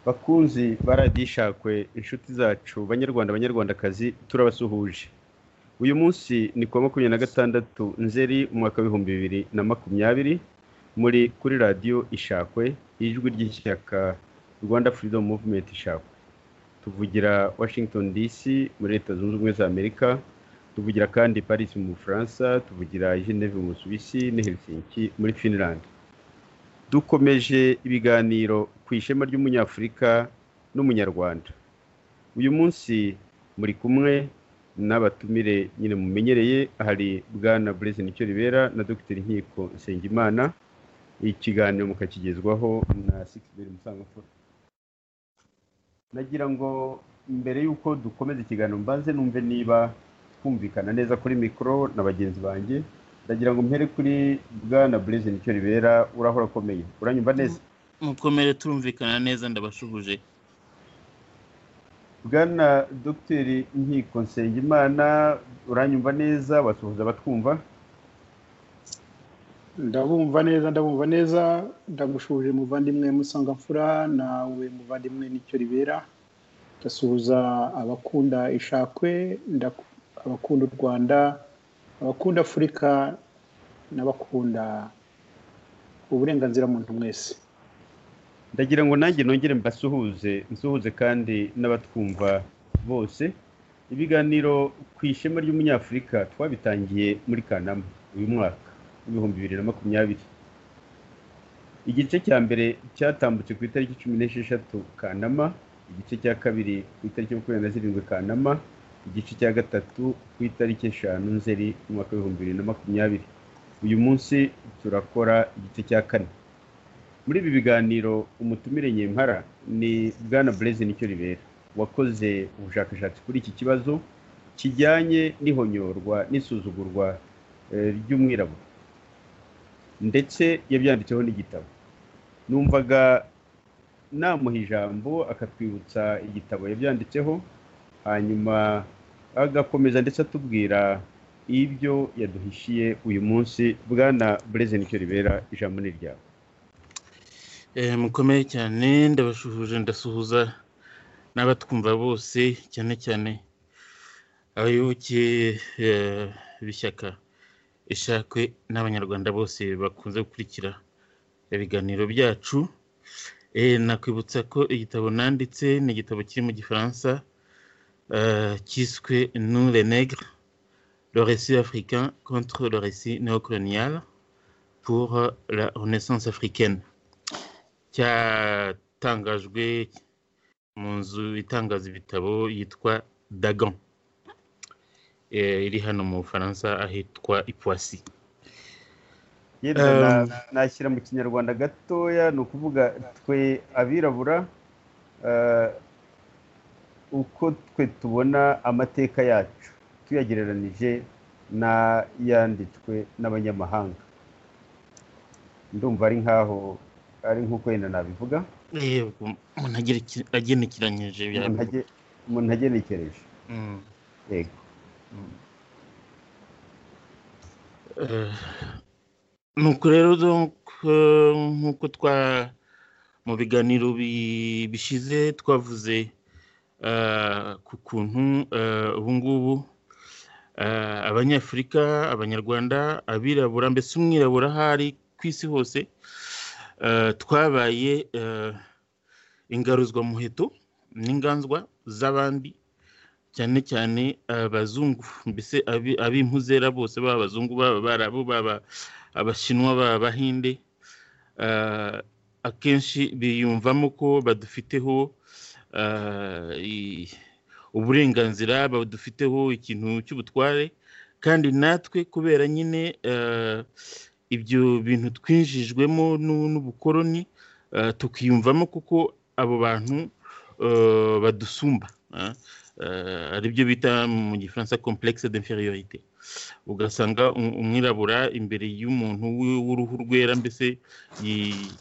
bakunzi ba radiyo ishakwe inshuti zacu banyarwanda banyarwandakazi turabasuhuje uyu munsi ni kuwa makumyabiri na gatandatu nzeri mu mwaka w'ibihumbi bibiri na makumyabiri muri kuri radiyo ishakwe ijwi ry'ishyaka rwanda freedom movement ishakwe tuvugira washington dc muri leta zunze ubumwe za amerika tuvugira kandi paris mu bufaransa tuvugira geneve mu busuwisi ne helsinki muri finland dukomeje ibiganiro ku ishema ry'umunyafurika n'umunyarwanda uyu munsi muri kumwe n'abatumire nyine mumenyereye hari bwana bureze nicyo ribera na dogiteri nkiko nsengimana ikiganiro mukakigezwaho na sikiberi musangamfura nagira ngo mbere y'uko dukomeza ikiganiro mbanze numve niba twumvikana neza kuri mikoro na bagenzi banjye ndagira ngo mpere kuri bwana bureze nicyo ribera urahora akomeye uranyumva neza mukomere turumvikana neza ndabashuhuje bwana dogiteri nkiko nsengimana uranyumva neza wasuhuza abatwumva ndabumva neza ndabumva neza ndagushuje muvandimwe musangamfura nawe muvandimwe nicyo ribera ndasuhuza abakunda ishakwe ndaku- abakunda u rwanda abakunda afurika n'abakunda uburenganzira muntu mwese ndagira ngo nanjye nongere mbasuhuze nsuhuze kandi n'abatwumva bose ibiganiro ku ishema ry'umunyafurika twabitangiye muri kanama uyu mwaka w'ibihumbi bibiri na makumyabiri igice cya mbere cyatambutse ku itariki cumi n'esheshatu kanama igice cya kabiri ku itariki makumyabiri na zirindwi kanama igice cya gatatu ku itariki eshanu nzeri mu mwaka w'ibihumbi bibiri na makumyabiri uyu munsi turakora igice cya kane muri ibi biganiro umutumire nyempara ni bwana bureze nicyo ribera wakoze ubushakashatsi kuri iki kibazo kijyanye n'ihonyorwa n'isuzugurwa eh, ry'umwirabura ndetse yabyanditseho n'igitabo numvaga namuha ijambo akatwibutsa igitabo yabyanditseho hanyuma agakomeza ndetse atubwira ibyo yaduhishiye uyu munsi bwana bureze nicyo ribera ijambo ni ryawe Eh, mukomere cyane ndabashuhuje ndasuhuza n'abatwumva bose cyane cyane abayoboke eh, b'ishyaka ishakwe n'abanyarwanda bose bakunze gukurikira ibiganiro byacu Eh, nakwibutsa ko igitabo nanditse ni igitabo kiri mu gifaransa eh, cyiswe nous les nègres le récit africain contre le récit néocolonial pour la renaissance africaine cyatangajwe mu nzu itangaza ibitabo yitwa dagon Eh, iri hano mu bufaransa ahitwa ipwasi yenda Um, na- nashyira mu kinyarwanda gatoya ni ukuvuga twe abirabura eh, uko twe tubona amateka yacu tuyagereranije n'ayanditswe n'abanyamahanga ndumva ari nkaho ari nk'uko wenda nabivuga yego umuntu agerekere- agenekeranyije bya- umuntu age- umuntu agenekereje Mm. yego Eh, nuko rero donc, eh, nk'uko twa mu biganiro bi- bishize twavuze eh, ku kuntu eh, ubu ngubu Ah, abanyafurika abanyarwanda abirabura mbese umwirabura ahari ku isi hose Ah, twabaye ah, ingaruzwa muheto n'inganzwa z'abandi cyane cyane abazungu mbese abi- ab'impuzera bose baba abazungu baba abarabu baba abashinwa baba abahinde Ah, akenshi biyumvamo ko badufiteho ah, i- uburenganzira badufiteho ikintu cy'ubutware kandi natwe kubera nyine eh, ibyo bintu twinjijwemo n'u- n'ubukoloni eh, tukiyumvamo kuko abo bantu eh, badusumba ah. Eh, aribyo bita mu gifaransa complexe d'infériorité ugasanga um- umwirabura imbere y'umuntu w'i- w'uruhu rwera mbese yi-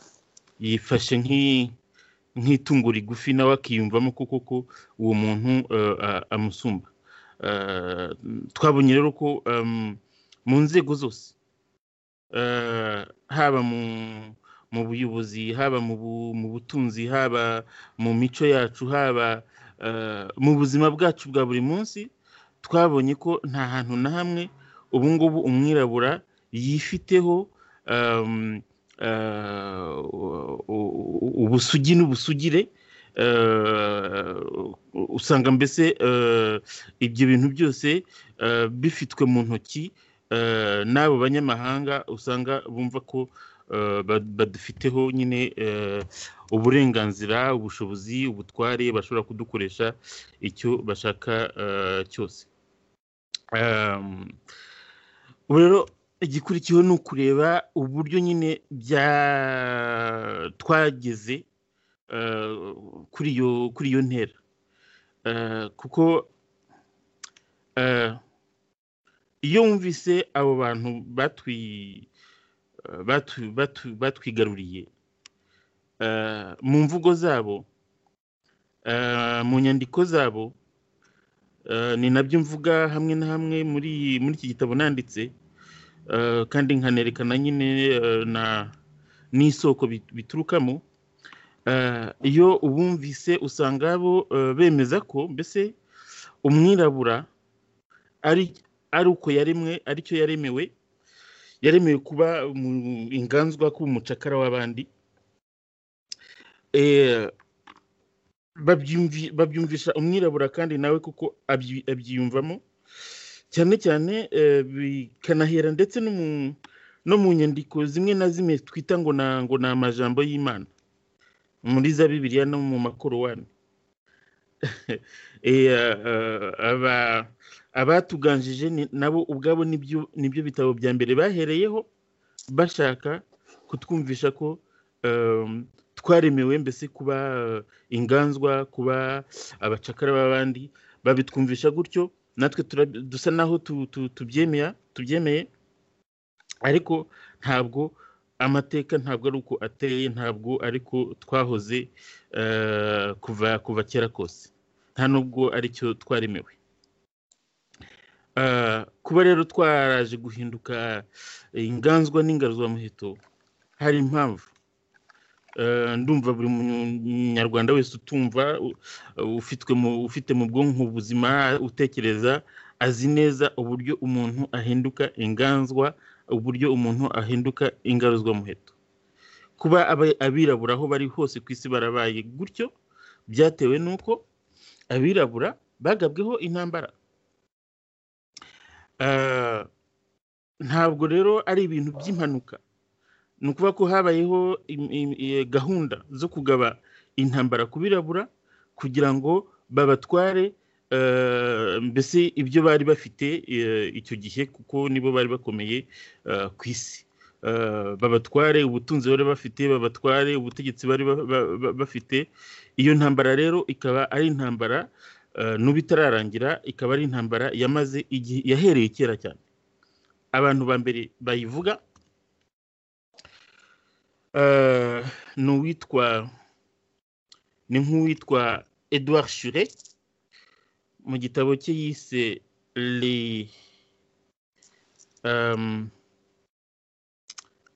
yifashe nk'i- nk'itungo rigufi nawe akiyumvamo ko koko uwo muntu eh, a- amusumba Eh, twabonye rero ko em, mu nzego zose eh, haba mu mu buyobozi haba mu bu- mu butunzi haba mu mico yacu haba eh, mu buzima bwacu bwa buri munsi twabonye ko nta hantu na hamwe ubu ngubu umwirabura yifiteho em, eh, u- u- ubusugi n'ubusugire eh, usanga mbese eh, ibyo bintu byose eh, bifitwe mu ntoki eh, n'abo banyamahanga usanga bumva ko eh, ba- badufiteho nyine eh, uburenganzira ubushobozi ubutware bashobora kudukoresha icyo bashaka eh, cyose Em, ubu rero igikurikiyeho ni ukureba uburyo nyine bya twageze eh, kuri iyo kuri iyo ntera Eh, kuko eh, iyo wumvise abo bantu batwi- eh, batu- batu- batwigaruriye eh, mu mvugo zabo eh, mu nyandiko zabo eh, ni nabyo mvuga hamwe na hamwe muri muri iki gitabo nanditse eh, kandi nkanerekana nyine eh, na- n'isoko bit- biturukamo Eh, iyo ubumvise usanga bo eh, bemeza ko mbese umwirabura ari ari uko yaremwe ari cyo yaremewe yaremewe kuba mu- inganzwa kuba umucakara w'abandi Eh, babyumvi- babyumvisha umwirabura kandi nawe kuko abyi- abyiyumvamo cyane cyane eh, bikanahera ndetse no mu no mu nyandiko zimwe na zimwe twita ngo na ngo ni amajambo y'imana muri za bibiliya no mu makorowani Eh, eh, aba- abatuganjije ni- nabo ubwabo nibyo nibyo bitabo bya mbere bahereyeho bashaka kutwumvisha ko em, twaremewe mbese kuba eh, inganzwa kuba abacakara b'abandi babitwumvisha gutyo natwe turabi- dusa naho tu- tu- tubyemera tubyemeye ariko ntabwo amateka ntabwo ari uko ateye ntabwo ariko twahoze eh, kuva kuva kera kose nta nubwo aricyo twaremewe Eh, kuba rero twaraje guhinduka inganzwa n'ingaruzwamuheto hari impamvu Eh, ndumva buri munyarwanda wese utumva u- ufitwe mu- ufite mu bwonko ubuzima utekereza azi neza uburyo umuntu ahinduka inganzwa uburyo umuntu ahinduka ingaruzwamuheto kuba aba- abirabura aho bari hose ku isi barabaye gutyo byatewe n'uko abirabura bagabweho intambara Eh, ntabwo rero ari ibintu by'impanuka ni ukuvuga ko habayeho im- im- i- gahunda zo kugaba intambara ku birabura kugira ngo babatware eh, mbese ibyo bari bafite eh, icyo gihe kuko nibo bari bakomeye eh, ku isi Eh, babatware ubutunzi bari bafite babatware ubutegetsi bari ba- ba- ba- bafite iyo ntambara rero ikaba ari intambara eh, n'ubu itararangira ikaba ari intambara yamaze igihe yahereye kera cyane abantu ba mbere bayivuga eh, ni uwitwa ni nk'uwitwa Edouard Chure mu gitabo cye yise les, euh,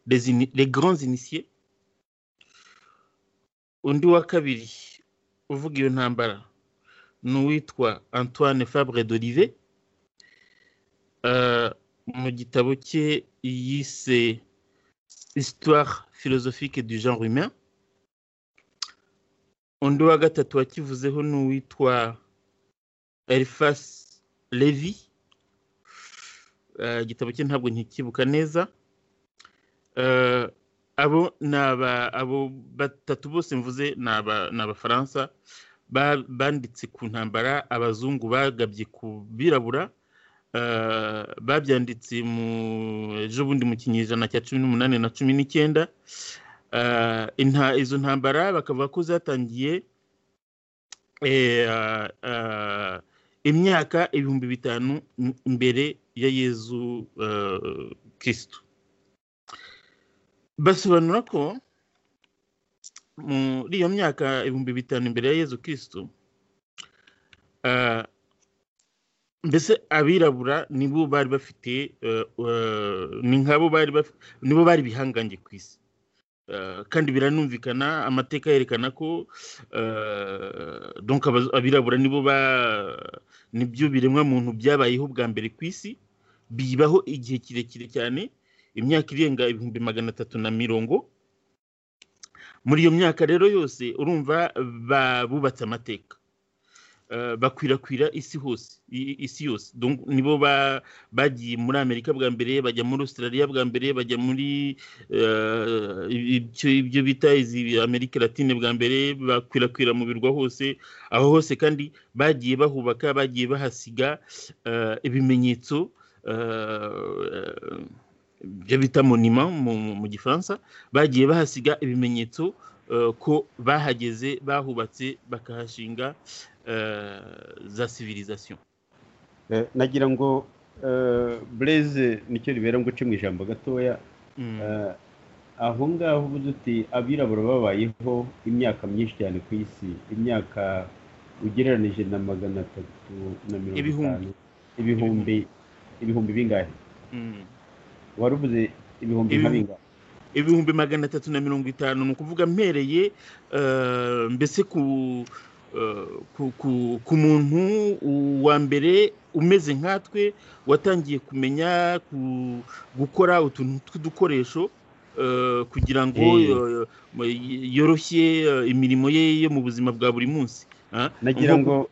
les, ini- les grands initiés undi wa kabiri uvuga iyo ntambara ni uwitwa Antoine Fabre d'Olivet eh, mu gitabo cye yise histoire philosophique du genre humain undi wa gatatu wakivuzeho ni uwitwa elifas levi Eh, igitabo cye ntabwo ntikibuka neza Eh, abo ni aba- abo batatu bose mvuze ni aba- ni abafaransa ba- banditse ku ntambara abazungu bagabye ku birabura eh, babyanditse mu ejobundi mu kinyejana cya cumi n'umunani na cumi n'icyenda Eh, inta- izo ntambara bakavuga ko zatangiye eh, eh, imyaka ibihumbi bitanu m- mbere ya yezu eh, kristo basobanura ko muri iyo myaka ibihumbi bitanu imbere ya yezu kristo eh, mbese abirabura nibo bari bafite eh, eh, ni nkabo bari baf- nibo bari bihangange ku isi Eh, kandi biranumvikana amateka yerekana ko eh, donc abaz- abirabura nibo ba nibyo biremwa muntu byabayeho bwa mbere ku isi bibaho igihe kirekire cyane imyaka irenga ibihumbi magana atatu na mirongo muri iyo myaka rero yose urumva ba- bubatse amateka Eh, bakwirakwira isi hose i- isi yose donc nibo ba- bagiye muri amerika bwa mbere bajya muri australia bwa mbere bajya muri eh, ibyo- ibyo bita izi amerika latine bwa mbere bakwirakwira mu birwa hose aho hose kandi bagiye bahubaka bagiye bahasiga eh, ibimenyetso eh, ibyo bita monima mu, mu, mu gifaransa bagiye bahasiga ibimenyetso eh, ko bahageze bahubatse bakahashinga eh, za civilisation Eh, nagira ngo bureze nicyo ribera ngo uce mu ijambo gatoya Mm. Eh, aho ngaho uvuze uti abirabura babayeho imyaka myinshi cyane ku isi imyaka ugereranije na magana atatu na mirongo Ibihumbi. itanu ibihumbi ibihumbi bingahe Mm. wari uvuze ibihumbi nka Ibihumbi. bingahe ibihumbi magana atatu na mirongo itanu ni ukuvuga mpereye eh, mbese ku, eh, ku, ku, ku muntu wa mbere umeze nkatwe watangiye kumenya ku, gukora utuntu tw'udukoresho eh, kugira ngo Eh. eh, yoroshye eh, imirimo ye yo mu buzima bwa buri munsi Ah, nagira nko- ngo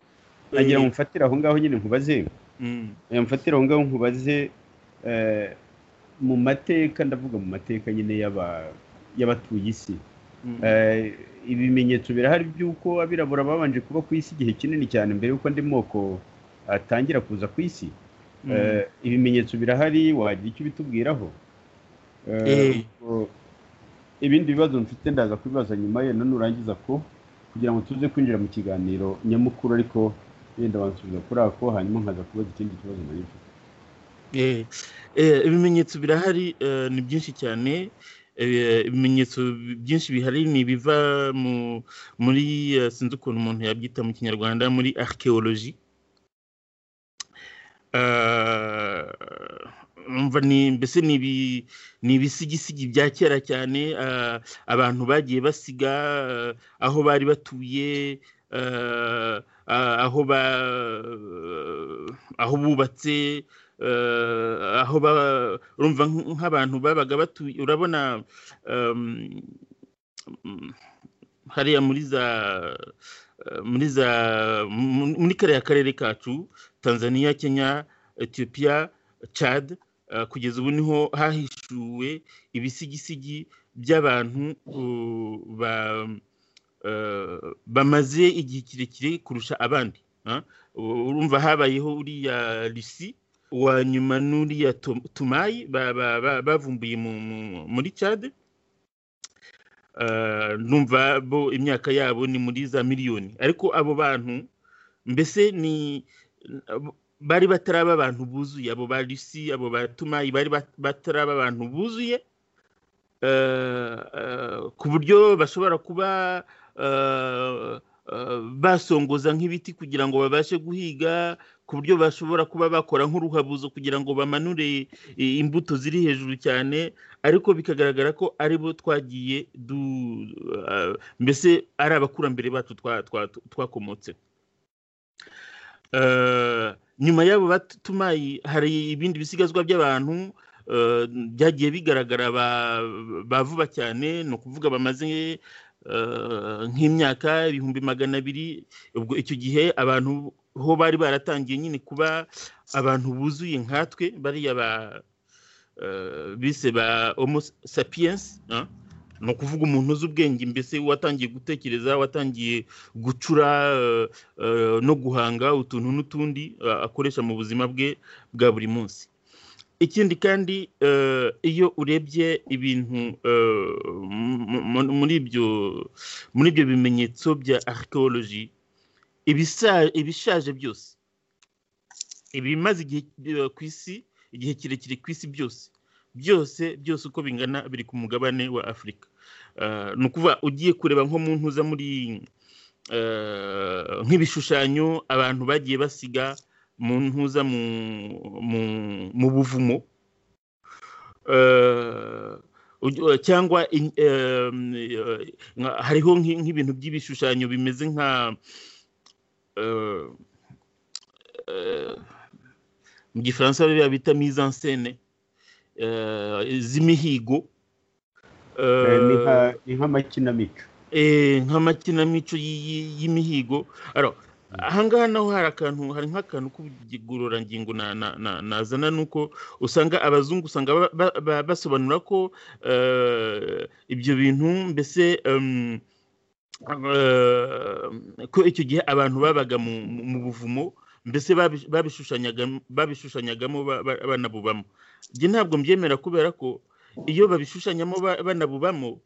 nagira eh, ngo mfatire aho ngaho nyine nkubaze mm, Eh, mfatire aho ngaho nkubaze eh, mu mateka ndavuga mu mateka nyine y'aba- y'abatuye isi mm, Eh, ibimenyetso birahari by'uko abirabura babanje kuba ku isi igihe kinini cyane mbere y'uko andi moko atangira kuza ku isi mm. Eh, ibimenyetso birahari wagira icyo ubitubwiraho Eh, Eh. ubwo ibindi bibazo mfite ndaza kubibaza nyuma ye none urangiza ko kugira ngo tuze kwinjira mu kiganiro nyamukuru ariko yenda wansubiza kuri ako hanyuma nkaza kubaza ikindi kibazo nari mfite Eh, eh, ibimenyetso birahari eh, ni byinshi cyane Eh, ibimenyetso bi- byinshi bihari ni ibiva mu- muri eh, sinzi ukuntu umuntu yabyita mu kinyarwanda muri archaeology Eh, umva ni mbese ni ibi- ni ibisigisigi bya kera cyane eh, abantu bagiye basiga eh, aho bari batuye eh, ah, aho ba aho bubatse eh, aho ba urumva nk- nk'abantu babaga batuye urabona em, mm, hariya muri za eh, muri za mu- muri kariya karere kacu tanzania kenya ethiopia chad eh, kugeza ubu niho hahishuwe ibisigisigi by'abantu uh, ba eh, bamaze igihe kirekire kurusha abandi ah. U- urumva habayeho uriya rusi wa nyuma n'uriya Tu- tumayi ba- ba- ba- bavumbuye mu- mu- muri cade numva bo imyaka yabo ni muri za miliyoni ariko abo bantu mbese ni bari bataraba abantu buzuye abo ba rusi abo ba tumayi bari bat- bataraba abantu buzuye eh, eh, ku buryo bashobora kuba eh, eh, basongoza nk'ibiti kugira ngo babashe guhiga ku buryo bashobora kuba bakora nk'uruhabuzo kugira ngo bamanure i- imbuto ziri hejuru cyane ariko bikagaragara ko ari bo twagiye du eh, mbese ari abakurambere bacu twa- twa- twakomotseho Eh, nyuma y'abo batuma hari ibindi bisigazwa by'abantu eh, byagiye bigaragara ba- ba vuba cyane ni ukuvuga bamaze eh, nk'imyaka ibihumbi magana abiri ubwo icyo gihe abantu ho bari baratangiye nyine kuba abantu buzuye nkatwe bariya ba eh, bise ba homo sapiens ah, ni ukuvuga umuntu uzi ubwenge mbese watangiye gutekereza watangiye gucura eh, eh, no guhanga utuntu n'utundi eh, akoresha mu buzima bwe bwa buri munsi ikindi kandi eh, iyo urebye ibintu eh, mu- mu- muri ibyo muri ibyo bimenyetso bya archaeology ibisa- ibishaje byose ibimaze igihe eh, ku isi igihe kirekire ku isi byose byose byose uko bingana biri ku mugabane wa afurika Eh, ni ukuvuga ugiye kureba nko mu ntuza muri eh, nk'ibishushanyo abantu bagiye basiga mu ntuza mu, mu, mu buvumo Eh, ugi- eh, cyangwa in- eh, eh, nka- hariho nk'i- nk'ibintu by'ibishushanyo bimeze nka eh, eh, mu gifaransa biba bita mise en scène eh, z'imihigo Eh, ni eh, nka- ni nk'amakinamico eh, nk'amakinamico y'i- y'i- y'imihigo Aro, ahangaha naho hari akantu hari nk'akantu k'ubugororangingo na- na- na- nazana ni uko usanga abazungu usanga ba- ba- ba- basobanura ko eh, ibyo bintu mbese em, eh, ko icyo gihe abantu babaga mu mu- mu buvumo mbese babi- babishushanyagamo babishushanyagamo ba- ba- banabubamo njye ntabwo mbyemera kubera ko iyo babishushanyamo ba- banabubamo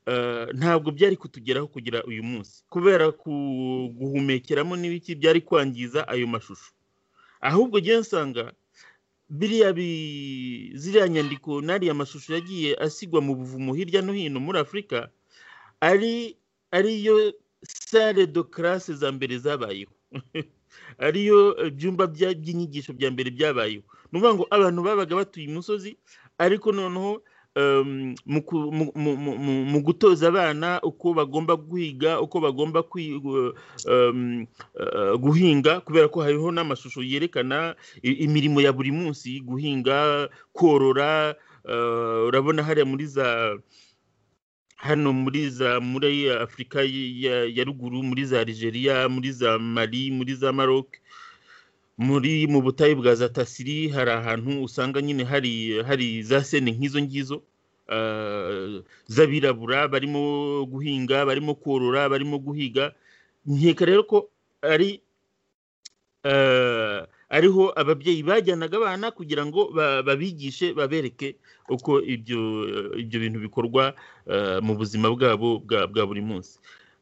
eh, ntabwo byari kutugeraho kugira uyu munsi kubera ku- guhumekeramo n'ibiki byari kwangiza ayo mashusho ahubwo njye nsanga biriya bi- ziriya nyandiko n'ariya mashusho yagiye asigwa mu buvumo hirya no hino muri afurika ari ariyo sale de classe za mbere zabayeho ariyo eh, byumba bya- by'inyigisho bya mbere byabayeho ni ukuvuga ngo abantu babaga batuye imusozi ariko noneho em, mu ku- mu- mu- mu- mu- mu gutoza abana uko bagomba guhiga uko bagomba kwi- gu- em, eh, guhinga kubera ko hariho n'amashusho yerekana i- imirimo ya buri munsi guhinga korora eh, urabona hariya muri za hano muri za muri afurika y- ya, ya ruguru muri za algeria muri za mali muri za maroc muri mu butayu bwa za tasiri hari ahantu usanga nyine hari hari za sene nk'izo ngizo ah, z'abirabura barimo guhinga barimo korora barimo guhiga nkeka rero ko ari eh, ariho ababyeyi bajyanaga abana kugira ngo ba- babigishe babereke uko ibyo ibyo bintu bikorwa eh, mu buzima bwabo bwa bwa buri munsi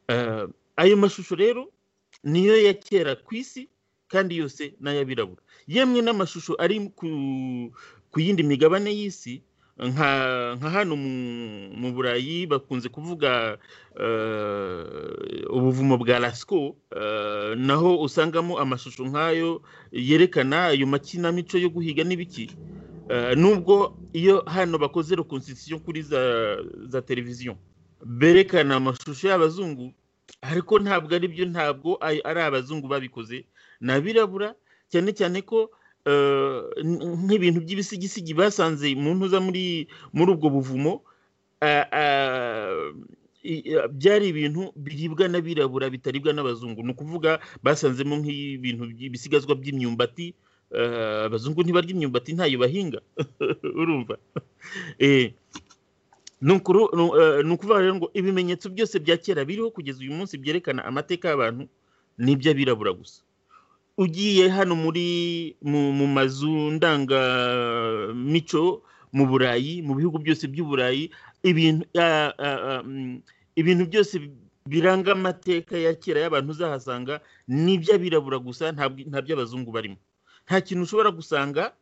Eh, ayo mashusho rero niyo ya kera ku isi kandi yose n'ay'abirabura yemwe n'amashusho ari ku ku yindi migabane y'isi nka nka hano mu mu burayi bakunze kuvuga eh, ubuvumo bwa lasco eh, naho usangamo amashusho nk'ayo yerekana ayo makinamico yo guhiga n'ibiki Eh, nubwo iyo hano bakoze reconstitution kuri za, za televiziyo berekana amashusho y'abazungu ariko ntabwo ari byo ntabwo ay- ari abazungu babikoze ni abirabura cyane cyane ko eh, n- nk'ibintu by'ibisigisigi basanze mu ntuza muri muri ubwo buvumo a- a- i- a- byari ibintu biribwa n'abirabura bitaribwa n'abazungu ni ukuvuga basanzemo nk'ibintu by- ibisigazwa by'imyumbati eh, abazungu ntibarya imyumbati ntayo bahinga urumva Eh, ni ukuru- ni u- eh, ni ukuvuga rero ngo ibimenyetso byose bya kera biriho kugeza uyu munsi byerekana amateka y'abantu ni iby'abirabura gusa ugiye hano muri mu, mu mazu ndangamico mu burayi mu bihugu byose by'uburayi ibintu a- a- a- mm, ibintu byose biranga amateka ya kera y'abantu uzahasanga ni iby'abirabura gusa ntabwo nta by'abazungu barimo nta kintu ushobora gusanga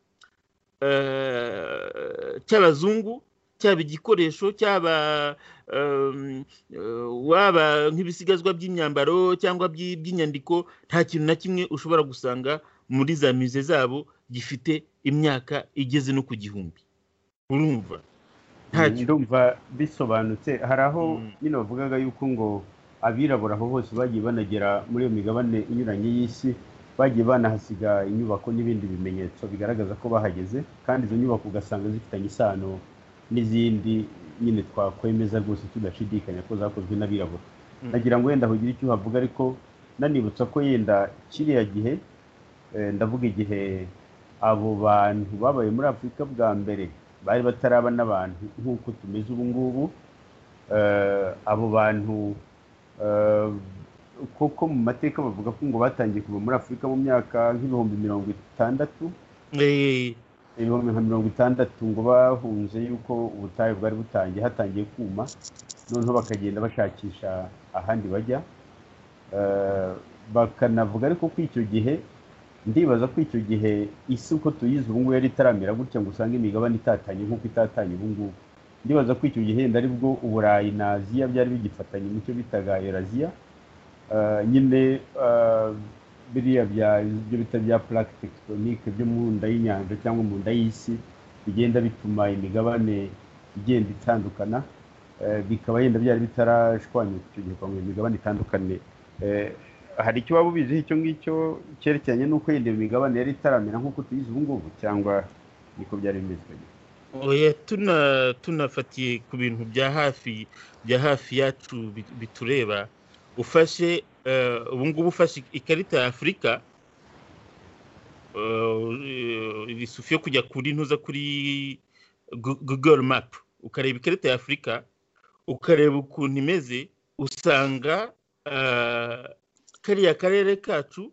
eh, cy'abazungu cyaba igikoresho cyaba em, eh, waba nk'ibisigazwa by'imyambaro cyangwa by'i- by'inyandiko nta kintu na kimwe ushobora gusanga muri za mize zabo gifite imyaka igeze no ku gihumbi urumva Mm, ntacyo ndumva bisobanutse hari aho Mm. nyine bavugaga yuko ngo abirabura aho hose bagiye banagera muri iyo migabane inyuranye y'isi bagiye banahasiga inyubako n'ibindi bimenyetso bigaragaza ko bahageze kandi izo nyubako ugasanga zifitanye isano n'izindi nyine twakwemeza rwose tudashidikanya ko zakozwe n'abirabura nagira ngo wenda hugire icyo uhavuga ariko nanibutsa ko yenda kiriya gihe eh, ndavuga igihe abo bantu babaye muri afurika bwa mbere bari bataraba n'abantu nk'uko tumeze ubu ngubu Eh, abo bantu eh, koko mu mateka bavuga ko ngo batangiye kuva muri afurika mu myaka nk'ibihumbi mirongo itandatu Eh, ibihumbi nka mirongo itandatu ngo bahunze yuko ubutayu bwari butangiye hatangiye kuma noneho bakagenda bashakisha ahandi bajya Eh, bakanavuga ariko ko icyo gihe ndibaza ko icyo gihe isi uko tuyizi ubu ngubu yari itaramera gutya ngo usange imigabane itatanye nk'uko itatanye ubu ngubu ndibaza ko icyo gihe wenda aribwo uburayi na aziya byari bigifatanye mu cyo bitaga eraziya Eh, nyine eh, biriya bya ibyo bita bya plaque tectonique byo mu nda y'inyanja cyangwa mu nda y'isi bigenda bituma imigabane igenda itandukana Eh, bikaba yenda byari bitarashwanyutse icyo gihe kwa ngo imigabane itandukane Eh, hari icyo waba ubiziho icyo ngicyo cyerekeranye n'uko yenda iyo migabane yari itaramera nk'uko tuyizi ubu ngubu cyangwa niko byari bimeze oya tuna tunafatiye ku bintu bya hafi bya hafi yacu bi- bitureba ufashe eh, ubu ngubu ufashe ikarita ya afurika eh, risufi yo kujya kuri ntuza kuri Gu- google map ukareba ikarita ya afurika ukareba ukuntu imeze usanga eh, kariya karere kacu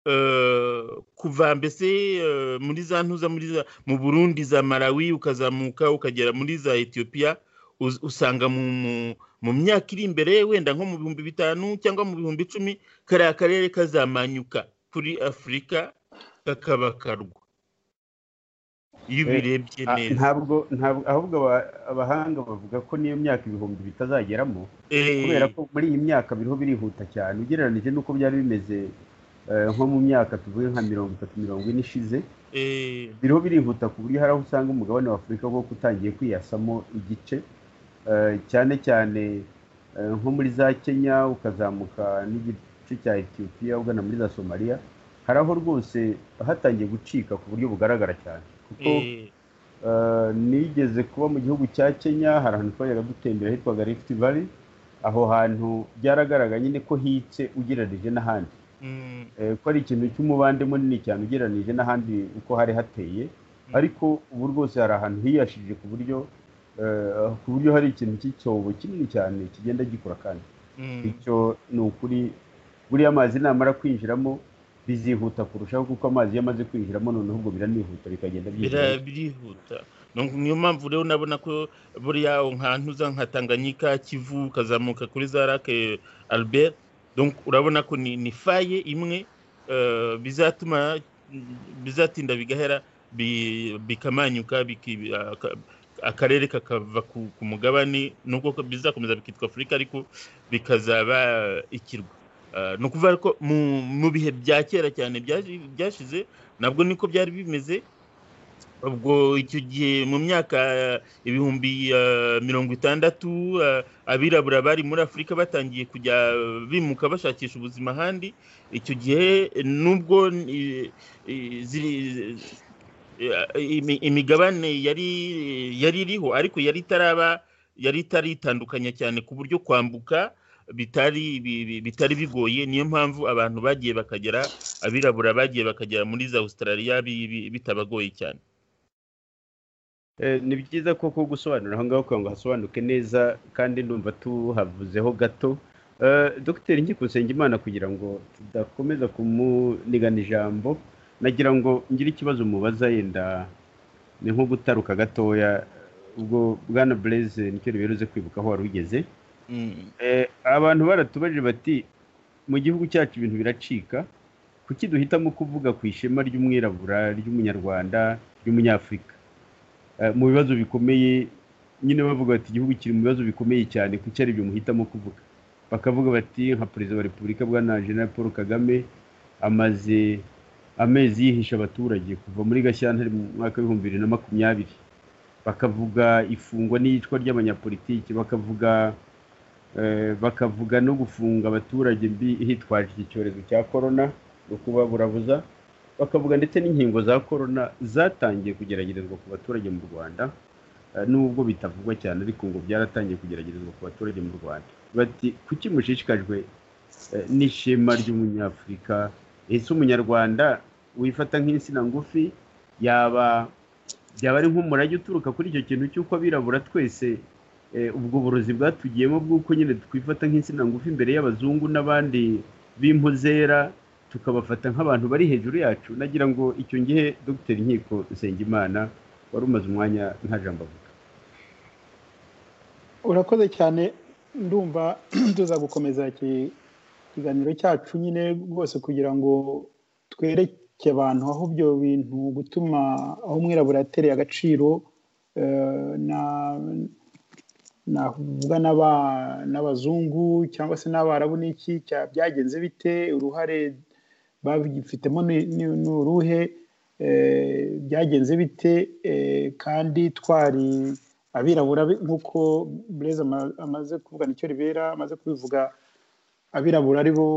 eh, kuva mbese eh, muri za ntuza muri za mu burundi za malawi ukazamuka ukagera muri za etiyopiya uz- usanga mu, mu, mu myaka iri imbere wenda nko mu bihumbi bitanu cyangwa mu bihumbi icumi kariya karere kazamanyuka kuri afurika kakaba karwa iyo Eh, ubirebye Ah, neza ntabwo ntabwo ahubwo aba- abahanga bavuga ko niyo myaka ibihumbi bitazageramo Eh, kubera ko muri iyi myaka biriho birihuta cyane ugereranije n'uko byari bimeze eh, nko mu myaka tuvuge nka mirongo itatu mirongo ine ishize eh, biriho birihuta ku buryo hari aho usanga umugabane wa afurika koko utangiye kwiyasamo igice eh, cyane cyane eh, nko muri za kenya ukazamuka n'igice cya etiyopiya ugana muri za somaliya hari aho rwose hatangiye gucika ku buryo bugaragara cyane kuko eh, Uh, nigeze kuba mu gihugu cya Kenya hari ahantu twajyaga dutembera hitwaga Rift Valley aho hantu byaragaragara nyine ko hitse ugereranije n'ahandi mm, Eh, ko ari ikintu cy'umubande munini cyane ugereranije n'ahandi uko hari hateye ariko ubu rwose hari ahantu hiyashije ku buryo eh, ku buryo hari ikintu cy'icyobo kinini cyane kigenda gikura kandi mm, bityo ni ukuri buriya amazi namara kwinjiramo bizihuta kurushaho kuko amazi iyo amaze kwinjiramo noneho ubwo biranihuta bikagenda byihuta bira- birihuta Ni- niyo mpamvu rero nabona ko buriya aho nka ntuza nka tanganyika kivu ukazamuka kuri za rake albert donc urabona ko ni, ni faye imwe eh, bizatuma bizatinda bigahera bi- bikamanyuka biki- aka- akarere kakava ku, ku mugabane nubwo ko bizakomeza bikitwa afurika ariko bikazaba eh, ikirwa Eh, ni ukuvuga ko mu, mu bihe bya kera cyane byaje- byashize nabwo niko byari bimeze ubwo icyo gihe mu myaka eh, ibihumbi eh, mirongo itandatu eh, abirabura bari muri afurika batangiye kujya bimuka bashakisha ubuzima ahandi icyo gihe eh, nubwo eh, eh, ziri- eh, imi- imigabane yari yari iriho ariko yari itaraba yari itaritandukanya cyane ku buryo kwambuka bitari bi- bi- bitari bigoye niyo mpamvu abantu bagiye bakagera abirabura bagiye bakagera muri za australia bi- bi- bitabagoye cyane Eh, ni byiza koko gusobanura aho ngaho kugira ngo hasobanuke neza kandi ndumva tuhavuzeho gato Eh, dogiteri nkikusenge imana kugira ngo tudakomeza kumunigana ijambo nagira ngo ngire ikibazo mubaza yenda ni nko gutaruka gatoya ubwo bwana bureze nicyo riberuze kwibuka aho wari ugeze Mm. Eh, abantu baratubajije bati mu gihugu cyacu ibintu biracika kuki duhitamo kuvuga ku ishema ry'umwirabura ry'umunyarwanda ry'umunyafurika Eh, mu bibazo bikomeye nyine bavuga bati igihugu kiri mu bibazo bikomeye cyane kuki ari ibyo muhitamo kuvuga bakavuga bati nka perezida wa repubulika bwana jenerali paul kagame amaze amezi yihisha abaturage kuva muri gashyantare mu mwaka w'ibihumbi bibiri na makumyabiri bakavuga ifungwa n'iyicwa ry'abanyapolitiki bakavuga eh, bakavuga no gufunga abaturage mbi hitwaje iki cyorezo cya korona kuba burabuza bakavuga ndetse n'inkingo za korona zatangiye kugeragerezwa ku baturage mu rwanda eh, nubwo bitavugwa cyane ariko ngo byaratangiye kugeragerezwa ku baturage mu rwanda bati kuki mushishikajwe eh, n'ishema ry'umunyafurika ese umunyarwanda wifata nk'insina ngufi yaba byaba ari nk'umurage uturuka kuri icyo kintu cy'uko abirabura twese eh, ubwo burozi bwatugiyemo bw'uko nyine twifata nk'insina ngufi imbere y'abazungu n'abandi b'impu zera tukabafata nk'abantu bari hejuru yacu nagira ngo icyo ngihe dogiteri nkiko nsengimana wari umaze umwanya nta jambo avuga urakoze cyane ndumva tuza gukomeza iki kiganiro cyacu nyine rwose kugira ngo twereke abantu aho ibyo bintu gutuma aho umwirabura yatereye agaciro eh, na- navuga n'aba- n'abazungu cyangwa se n'abarabu n'iki cya- byagenze bite uruhare babifitemo ni- ni ni uruhe eh, byagenze bite eh, kandi twari abirabura be- nk'uko bureze amaze kuvuga nicyo ribera amaze kubivuga abirabura ari bo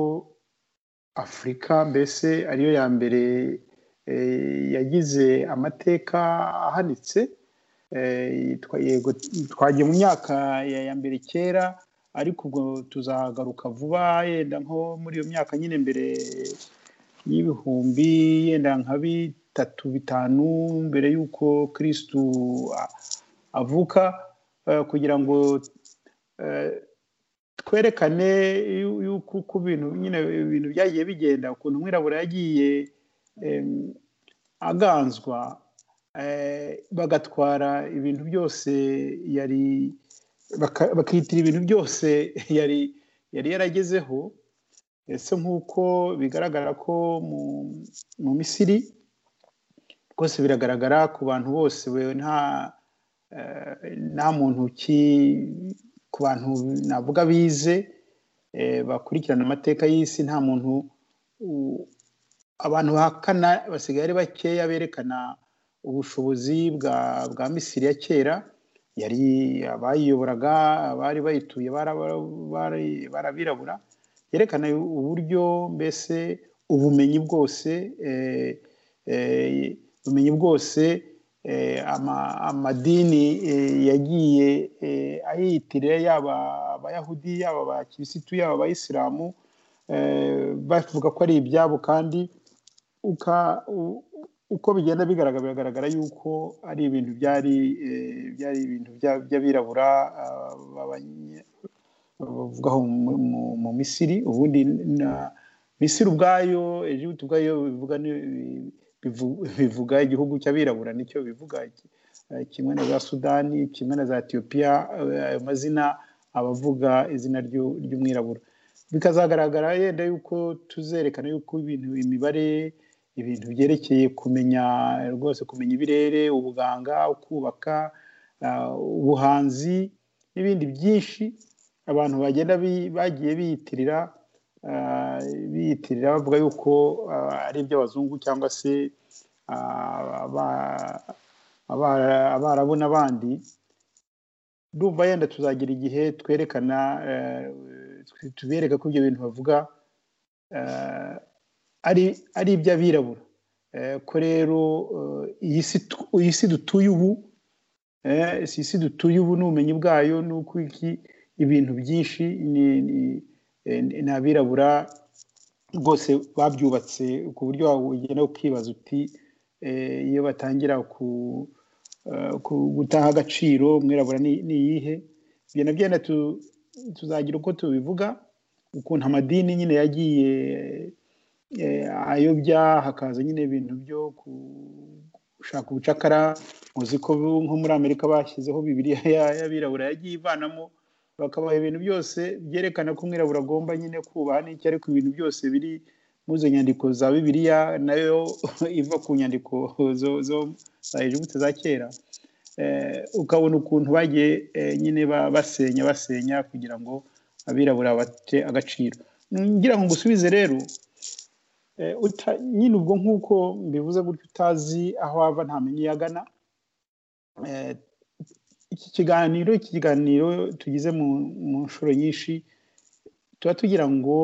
afurika mbese ariyo ya mbere eh, yagize amateka ahanitse Eh, twa- yego, twagiye mu myaka ya ya mbere kera ariko ubwo tuzagaruka vuba yenda nko muri iyo myaka nyine mbere y'ibihumbi yenda nka bitatu bitanu mbere y'uko kirisitu a- avuka eh, kugira ngo eh, twerekane yu- yuko uko ibintu nyine ibintu byagiye bigenda ukuntu umwirabura yagiye em, aganzwa eh, bagatwara ibintu byose yari baka- bakitira ibintu byose yari yari yaragezeho ese nk'uko bigaragara ko mu, mu misiri rwose biragaragara ku bantu bose we nta eh, nta muntu uki ku bantu navuga bize eh, bakurikirana amateka y'isi nta muntu u- abantu bahakana basigaye ari bakeya berekana ubushobozi bwa bwa misiri ya kera yari abayiyoboraga abari bayituye bara- bari- barabirabura yerekana uburyo mbese ubumenyi bwose eh, eh, ubumenyi bwose eh, ama- amadini eh, yagiye eh, ayiyitirira yaba abayahudi yaba abakirisitu yaba abayisilamu eh, bavuga ko ari ibyabo kandi uka- u- uko bigenda bigaragara biragaragara yuko ari ibintu byari eh, byari ibintu bya- by'abirabura ah, b'abanye- bavuga aho mu- mu- mu misiri ubundi na misiri ubwayo egiputa ubwayo bivuga ni- bivu- bivuga igihugu cy'abirabura nicyo bivuga Eh, kimwe na za sudani kimwe na za etiyopiya eh, ayo mazina abavuga izina ry'u- ry'umwirabura bikazagaragara yenda yuko tuzerekana yuko ibintu imibare ibintu byerekeye kumenya rwose kumenya ibirere ubuganga ukubaka ah, ubuhanzi n'ibindi byinshi abantu bagenda bi- bagiye biyitirira ah, biyitirira bavuga yuko ah, ari iby'abazungu cyangwa se ah, aba- abara- abarabu n'abandi ndumva yenda tuzagira igihe twerekana eh, tu- tubereka ko ibyo bintu bavuga eh, ari ari iby'abirabura Eh, ko rero eh, iyi si tu- iyi si dutuye ubu eh, si isi dutuye ubu n'ubumenyi bwayo n'uko iki ibintu byinshi ni ni- eh, ni- ni abirabura rwose babyubatse ku buryo wawe ugenda ukibaza uti eh, iyo batangira ku eh, ku- gutaha agaciro umwirabura ni ni iyihe ibyo nabyo wenda tu- tuzagira uko tubivuga ukuntu amadini nyine yagiye eh, ayobya hakaza nyine ibintu byo ku- gushaka ubucakara muzi ko bu- nko muri amerika bashyizeho bibiriya ya- y'abirabura yagiye ivanamo bakabaha ibintu byose byerekana ko umwirabura agomba nyine kubaha n'icyo ariko ibintu byose biri muri izo nyandiko za bibiriya nayo iva ku nyandiko zo- zo- za egiputa za kera Eh, ukabona ukuntu bagiye eh, nyine ba- basenya basenya kugira ngo abirabura bate agaciro ngira ngo ngusubize rero Eh, uta- nyine ubwo nk'uko mbivuze gutyo utazi aho ava ntamenya iyo agana Eh, iki kiganiro iki kiganiro tugize mu mu nshuro nyinshi tuba tugira ngo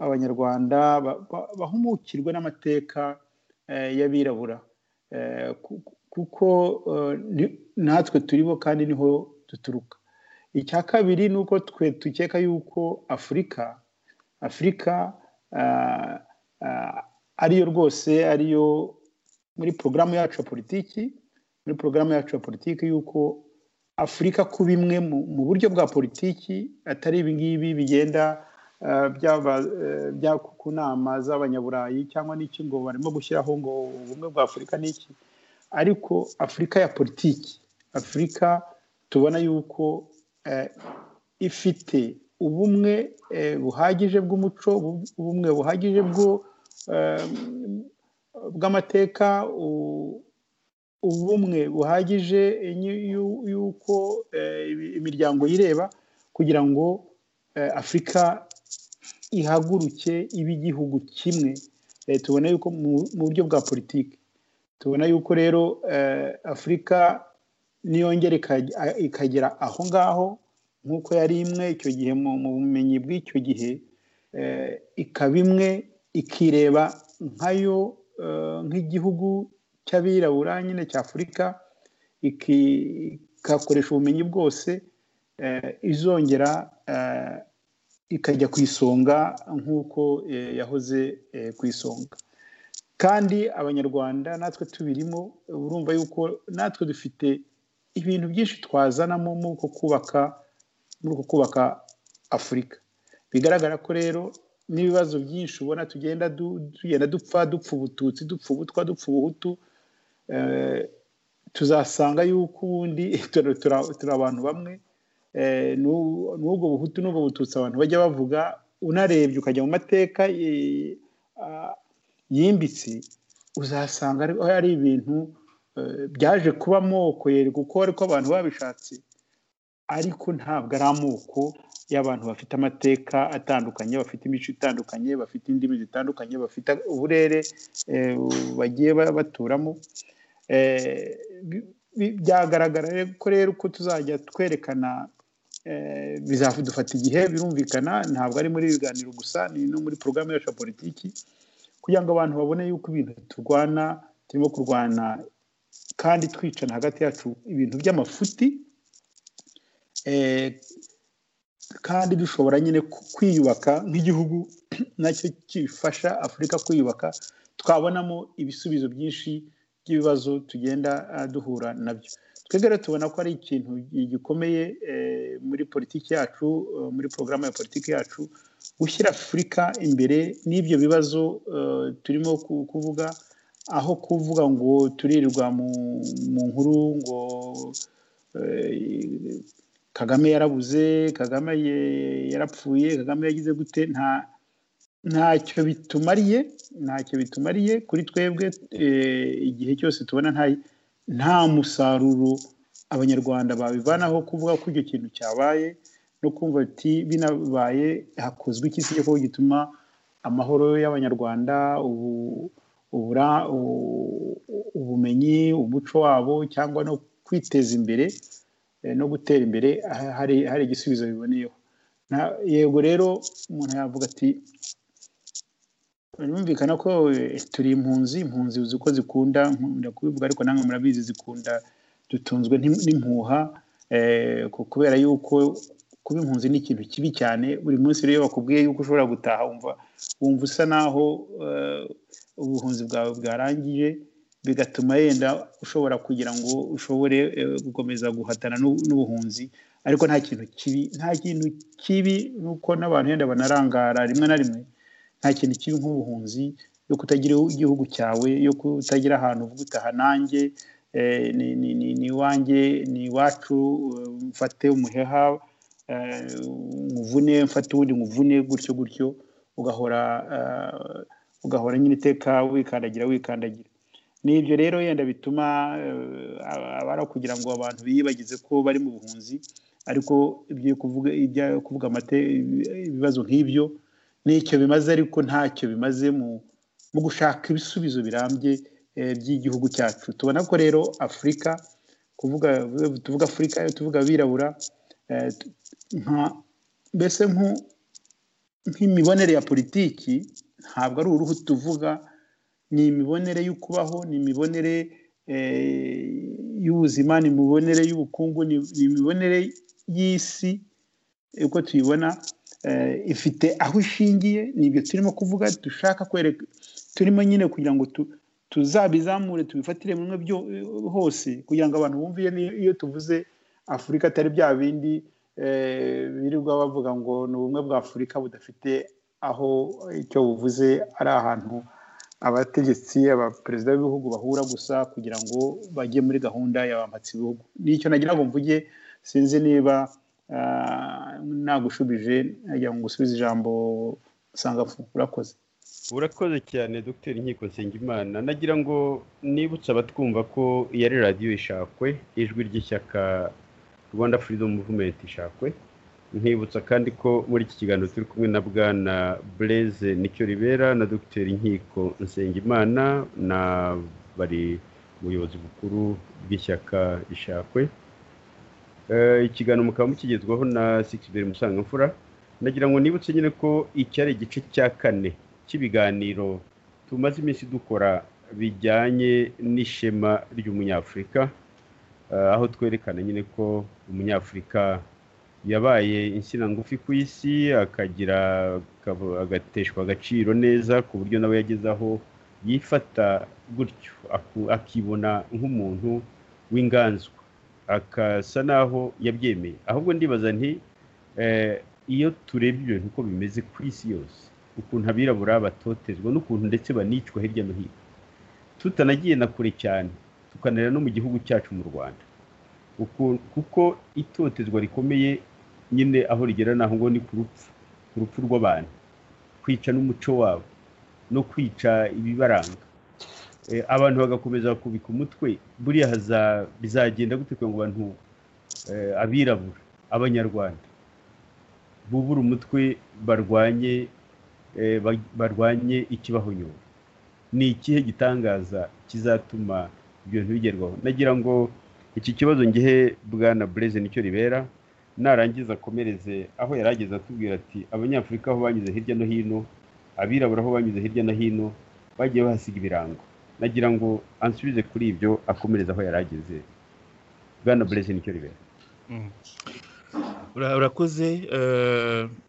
abanyarwanda bahumukirwe n'amateka y'abirabura kuko natwe turibo kandi niho duturuka icya kabiri ni uko twe dukeka yuko afurika afurika ariyo rwose ariyo muri porogaramu yacu ya politiki muri porogaramu yacu ya politiki y'uko afurika kuba imwe mu buryo bwa politiki atari ibingibi bigenda bya ku nama z'abanyaburayi cyangwa n'iki ngo barimo gushyiraho ngo ubumwe bwa afurika n'iki ariko afurika ya politiki afurika tubona yuko ifite ubumwe buhagije bw'umuco ubumwe buhagije bw'amateka ubumwe buhagije y'uko imiryango yireba kugira ngo afurika ihaguruke ibe igihugu kimwe tubona yuko mu buryo bwa politiki tubona yuko rero afurika niyongera ikagera aho ngaho nk'uko yari imwe icyo gihe mu bumenyi bw'icyo gihe ikaba imwe ikireba nkayo nk'igihugu cy'abirabura nyine cya afurika ikakoresha ubumenyi bwose izongera ikajya ku isonga nk'uko yahoze ku isonga kandi abanyarwanda natwe tubirimo urumva yuko natwe dufite ibintu byinshi twazanamo muri uko kubaka muri uko kubaka afurika bigaragara ko rero n'ibibazo byinshi ubona tugenda tugenda dupfa dupfa ubututsi dupfa ubutwa dupfa ubuhutu tuzasanga yuko ubundi turi abantu bamwe n'ubwo buhutu n'ubwo bututsi abantu bajya bavuga unarebye ukajya mu mateka yimbitse uzasanga ari ibintu byaje kuba amoko yereka uko ariko abantu babishatse ariko ntabwo ari amoko y'abantu bafite amateka atandukanye bafite imico itandukanye bafite indimi zitandukanye bafite uburere bagiye baturamo byagaragara ko rero uko tuzajya twerekana bizadufata igihe birumvikana ntabwo ari muri ibiganiro gusa ni no muri porogaramu yacu ya politiki kugira ngo abantu babone yuko ibintu turwana turimo kurwana kandi twicana hagati yacu ibintu by'amafuti kandi dushobora nyine kwiyubaka nk'igihugu nacyo gifasha afurika kwiyubaka twabonamo ibisubizo byinshi by'ibibazo tugenda duhura nabyo twebwe rero tubona ko ari ikintu gikomeye muri politiki yacu muri porogaramu ya politiki yacu gushyira afurika imbere n'ibyo bibazo turimo kuvuga aho kuvuga ngo turirirwa mu nkuru ngo kagame yarabuze kagame yarapfuye kagame yagize gute nta ntacyo bitumariye ntacyo bitumariye kuri twebwe igihe cyose tubona nta musaruro abanyarwanda babivanaho kuvuga ko icyo kintu cyabaye no kumva ati binabaye hakozwe iki se ko gituma amahoro y'abanyarwanda ubumenyi umuco wabo cyangwa no kwiteza imbere no gutera imbere hari igisubizo biboneyeho yego rero umuntu yavuga ati birumvikana ko turi impunzi impunzi uzi ko zikunda nkunda kubivuga ariko namwe murabizi zikunda dutunzwe n'impuha kubera yuko kuba impunzi ni ikintu kibi cyane buri munsi rero bakubwiye yuko ushobora gutaha wumva wumva usa naho ubuhunzi bwawe bwarangije bigatuma yenda ushobora kugira ngo ushobore gukomeza guhatana n'ubuhunzi ariko nta kintu kibi nta kintu kibi nuko n'abantu yenda banarangara rimwe na rimwe nta kintu kibi nk'ubuhunzi yo kutagira igihugu cyawe yo kutagira ahantu uvuga utaha nanjye ni iwanjye ni iwacu mfate umuheha nkuvune mfate uwundi nkuvune gutyo gutyo ugahora ugahora nyine iteka wikandagira wikandagira ni ibyo rero yenda bituma abara kugira ngo abantu biyibagize ko bari mu buhunzi ariko ibyo kuvuga ibyo kuvuga amate ibibazo nk'ibyo nicyo bimaze ariko ntacyo bimaze mu gushaka ibisubizo birambye by'igihugu cyacu tubona ko rero afurika kuvuga tuvuga afurika tuvuga abirabura mbese nk'imibonere ya politiki ntabwo ari uruhu tuvuga ni imibonere y'ukubaho ni imibonere y'ubuzima ni imibonere y'ubukungu ni imibonere y'isi uko tuyibona ifite aho ishingiye nibyo turimo kuvuga dushaka kwereka turimo nyine kugira ngo tuzabizamure tubifatire bimwe hose kugira ngo abantu bumve iyo tuvuze afurika atari bya bindi birirwa bavuga ngo ni ubumwe bwa afurika budafite aho icyo buvuze ari ahantu abategetsi abaperezida b'ibihugu bahura gusa kugira ngo bajye muri gahunda yabambatse ibihugu nicyo nagira ngo mvuge sinzi niba nagushubije nagira ngo ngusubize ijambo usanga urakoze urakoze cyane dogiteri nkiko nsengimana nagira ngo nibutse abatwumva ko iyo ari radiyo ishakwe ijwi ry'ishyaka rwanda freedom movement ishakwe nkibutsa kandi ko muri iki kiganiro turi kumwe na bwana bureze nicyo ribera na dogiteri nkiko nsengimana na bari ubuyobozi bukuru bw'ishyaka ishakwe ikiganiro mukaba mukigezwaho na sikisiberi musangamfura nagira ngo nibutse nyine ko iki ari igice cya kane cy'ibiganiro tumaze iminsi dukora bijyanye n'ishema ry'umunyafurika aho twerekana nyine ko umunyafurika yabaye insina ngufi ku isi akagira agateshwa agaciro neza ku buryo nawe yageze aho yifata gutyo akibona nk'umuntu w'inganzwa akasa naho yabyemeye ahubwo ndibaza nti iyo turebye ibintu uko bimeze ku isi yose ukuntu abirabura batotezwa n'ukuntu ndetse banicwa hirya no hino tutanagiye na kure cyane tukanareba no mu gihugu cyacu mu rwanda kuko itotezwa rikomeye nyine aho rigera naho ngo ni ku rupfu ku rupfu rw'abantu kwica n'umuco wabo no kwica ibibaranga abantu bagakomeza kubika umutwe buriya bizagenda gute ngo abantu abirabura abanyarwanda bubure umutwe barwanye barwanye ikibahonyora ni ikihe gitangaza kizatuma ibintu bigerwaho nagira ngo iki kibazo ngehe bwana bureze nicyo ribera narangiza akomereze aho yari ageze atubwira ati abanyafurika aho banyuze hirya no hino abirabura aho banyuze hirya no hino bagiye bahasiga ibirango nagira ngo ansubize kuri ibyo akomereza aho yari ageze bwana bureze nicyo ribera urakoze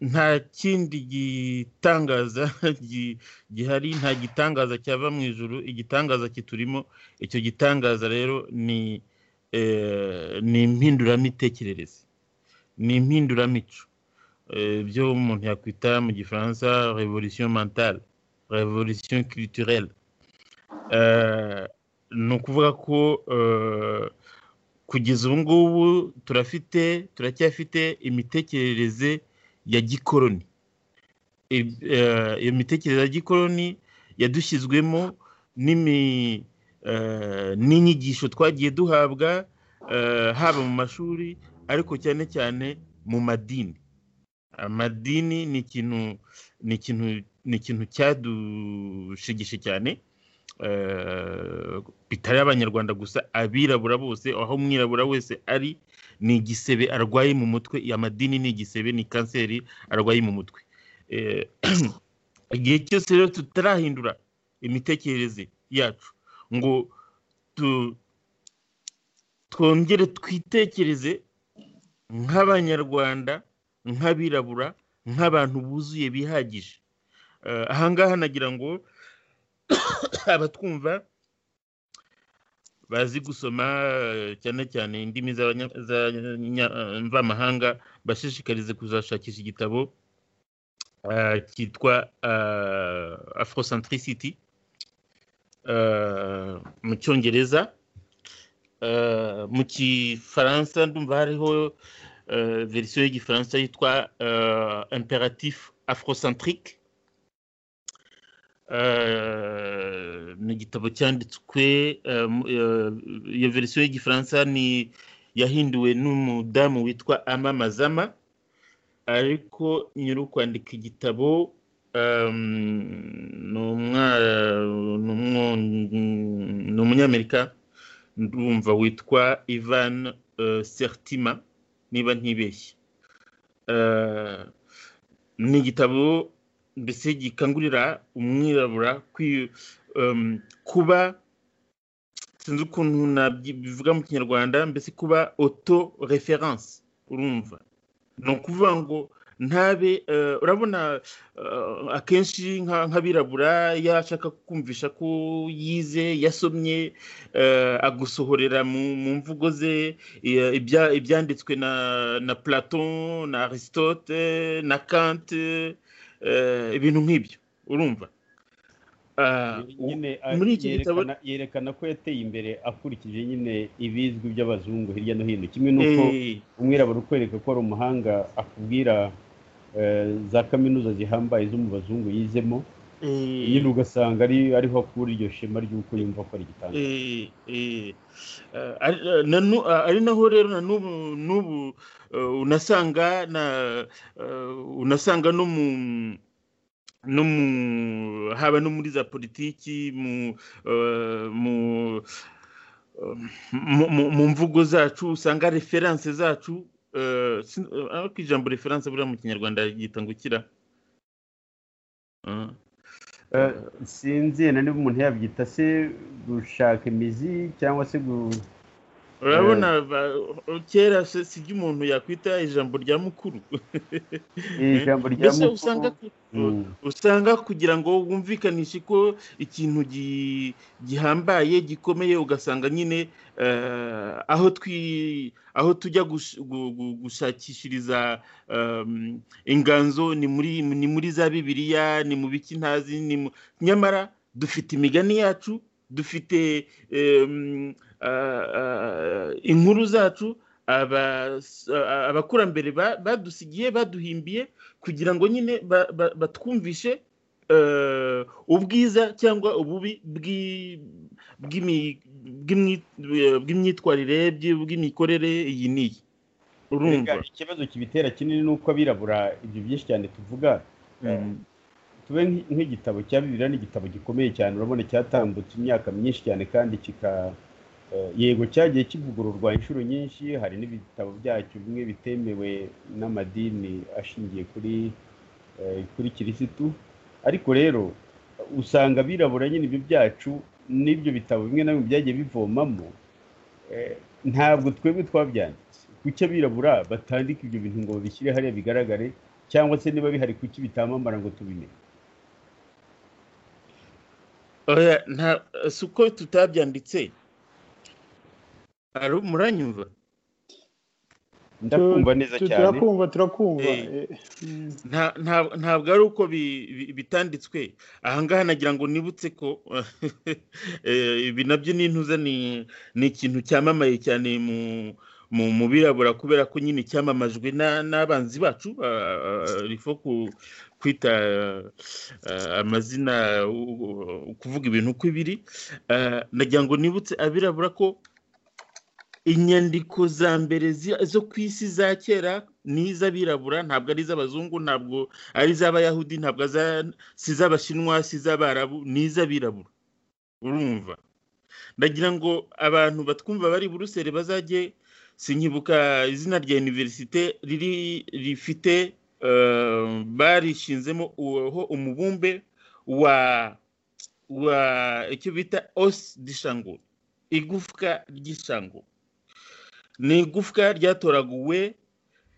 nta kindi gitangaza gihari nta gitangaza cyava mu ijoro igitangaza kiturimo icyo gitangaza rero ni ni impinduramitekerereze ni impinduramico ibyo umuntu yakwita mu gifaransa revolisiyo mentale revolisiyo kiriturere ni ukuvuga ko kugeza ubu ngubu turafite turacyafite imitekerereze ya gikoroni iyo mitekerereze ya gikoroni yadushyizwemo n'inyigisho twagiye duhabwa haba mu mashuri ariko cyane cyane mu madini amadini ni ikintu ni ikintu ni ikintu cyadushigishe cyane bitari abanyarwanda gusa abirabura bose aho umwirabura wese ari ni igisebe arwaye mu mutwe amadini ni igisebe ni kanseri arwaye mu mutwe igihe cyose rero tutarahindura imitekerereze yacu ngo twongere twitekereze nk'abanyarwanda nk'abirabura nk'abantu buzuye bihagije ahangaha nagira ngo abatwumva bazi gusoma cyane cyane indimi z'abanyamvamahanga bashishikarize kuzashakisha igitabo cyitwa afrocentricity mu cyongereza mu gifaransa ndumva hariho verisiyo y'igifaransa yitwa imperatif afrocentrique ni igitabo cyanditswe iyo verisiyo y'igifaransa ni yahinduwe n'umudamu witwa amamazama ariko nyiri ukwandika igitabo ni umunyamerika ndumva witwa ivan sertima niba ntibeshye ni igitabo mbese gikangurira umwirabura kwi- em, kuba sinzi ukuntu nabivuga mu kinyarwanda mbese kuba oto referanse urumva ni ukuvuga ngo ntabe eh, urabona eh, akenshi nka- nk'abirabura iyo ashaka kumvisha ko yize yasomye eh, agusohorera mu mu mvugo ze eh, ibya- ibyanditswe na na platon na aristote na kant eh, ibintu nk'ibyo urumva Ah, nyine a- muri iki gitabo- yerekana- yerekana ko yateye imbere akurikije nyine ibizwi by'abazungu hirya no hino kimwe n'uko eh, umwirabura ukwereka ko ari umuhanga akubwira eh, za kaminuza zihambaye zo mu bazungu yizemo eh, nyine ugasanga ari ariho akura iryo shema ry'uko yumva ko ari igitanda Eh, eh, eh, ari eh, na nu- ah, ari naho rero na n'ubu n'ubu eh, unasanga na eh, unasanga no mu no mu haba no muri za politiki mu eh, mu eh, mu- mu- mu mvugo zacu usanga referanse zacu eh, sin- eh, ariko ijambo referanse buriya mu kinyarwanda ryita ngo ikira Ah, Eh, sinzi na niba umuntu yabyita se gushaka imizi cyangwa se gu- urabona ba- kera se- sibyo umuntu yakwita ijambo rya mukuru ijambo rya mbese usanga mukuru Mm. usanga kugira ngo wumvikanishe ko ikintu gi- gihambaye gikomeye ugasanga nyine eh, aho twi aho tujya gush- gu- gu- gushakishiriza em, inganzo ni muri ni muri za bibiliya ni mu biki ntazi ni mu- nyamara dufite imigani yacu dufite em, ah, ah, inkuru zacu aba- ah, abakurambere ba- badusigiye baduhimbiye kugira ngo nyine ba- ba- batwumvishe eh, ubwiza cyangwa ububi bw'i- bw'imi- bw'imyi- bw'imyitwarire bw'i- bw'imikorere iyi n'iyi urumva Erega ikibazo kibitera kinini ni uko abirabura ibyo byinshi cyane tuvuga Mm. tube nk'i- nk'igitabo cya bibiliya ni igitabo gikomeye cyane urabona cyatambutse imyaka myinshi cyane kandi kika eh, yego cyagiye kivugururwa inshuro nyinshi hari n'ibitabo byacyo bimwe bitemewe n'amadini ashingiye kuri eh, kuri kirisitu ariko rero usanga abirabura nyine ibyo byacu n'ibyo bitabo bimwe na bimwe byagiye bivomamo eh, ntabwo twebwe twabyanditse kuki abirabura batandika ibyo bintu ngo babishyire hariya bigaragare cyangwa se niba bihari kuki bitamamara ngo tubimenye oya nta si uko tutabyanditse Ari- muranyumva ndakumva neza Tu- cyane turakumva turakumva Eh. Eh, mm. Nta- nta- ntabwo ari uko bi- bi- bitanditswe ahangaha nagira ngo nibutse ko eh, ibi nabyo n'intuza ni ni ikintu cyamamaye cyane mu mu mu birabura kubera ko nyine cyamamajwe na- n'abanzi bacu rifo kwita eh, amazina u- u- kuvuga ibintu uko biri Eh, nagira ngo nibutse abirabura ko inyandiko za mbere zi- zo ku isi za kera ni iz'abirabura ntabwo ari iz'abazungu ntabwo ari iz'abayahudi ntabwo aza- si iz'abashinwa si iz'abarabu ni iz'abirabura urumva ndagira ngo abantu batwumva bari buruseli bazajye sinkibuka izina rya univerisite riri rifite eh, barishinzemo uho umubumbe wa wa icyo bita os dishango igufwa ry'ishango ni igufwa ryatoraguwe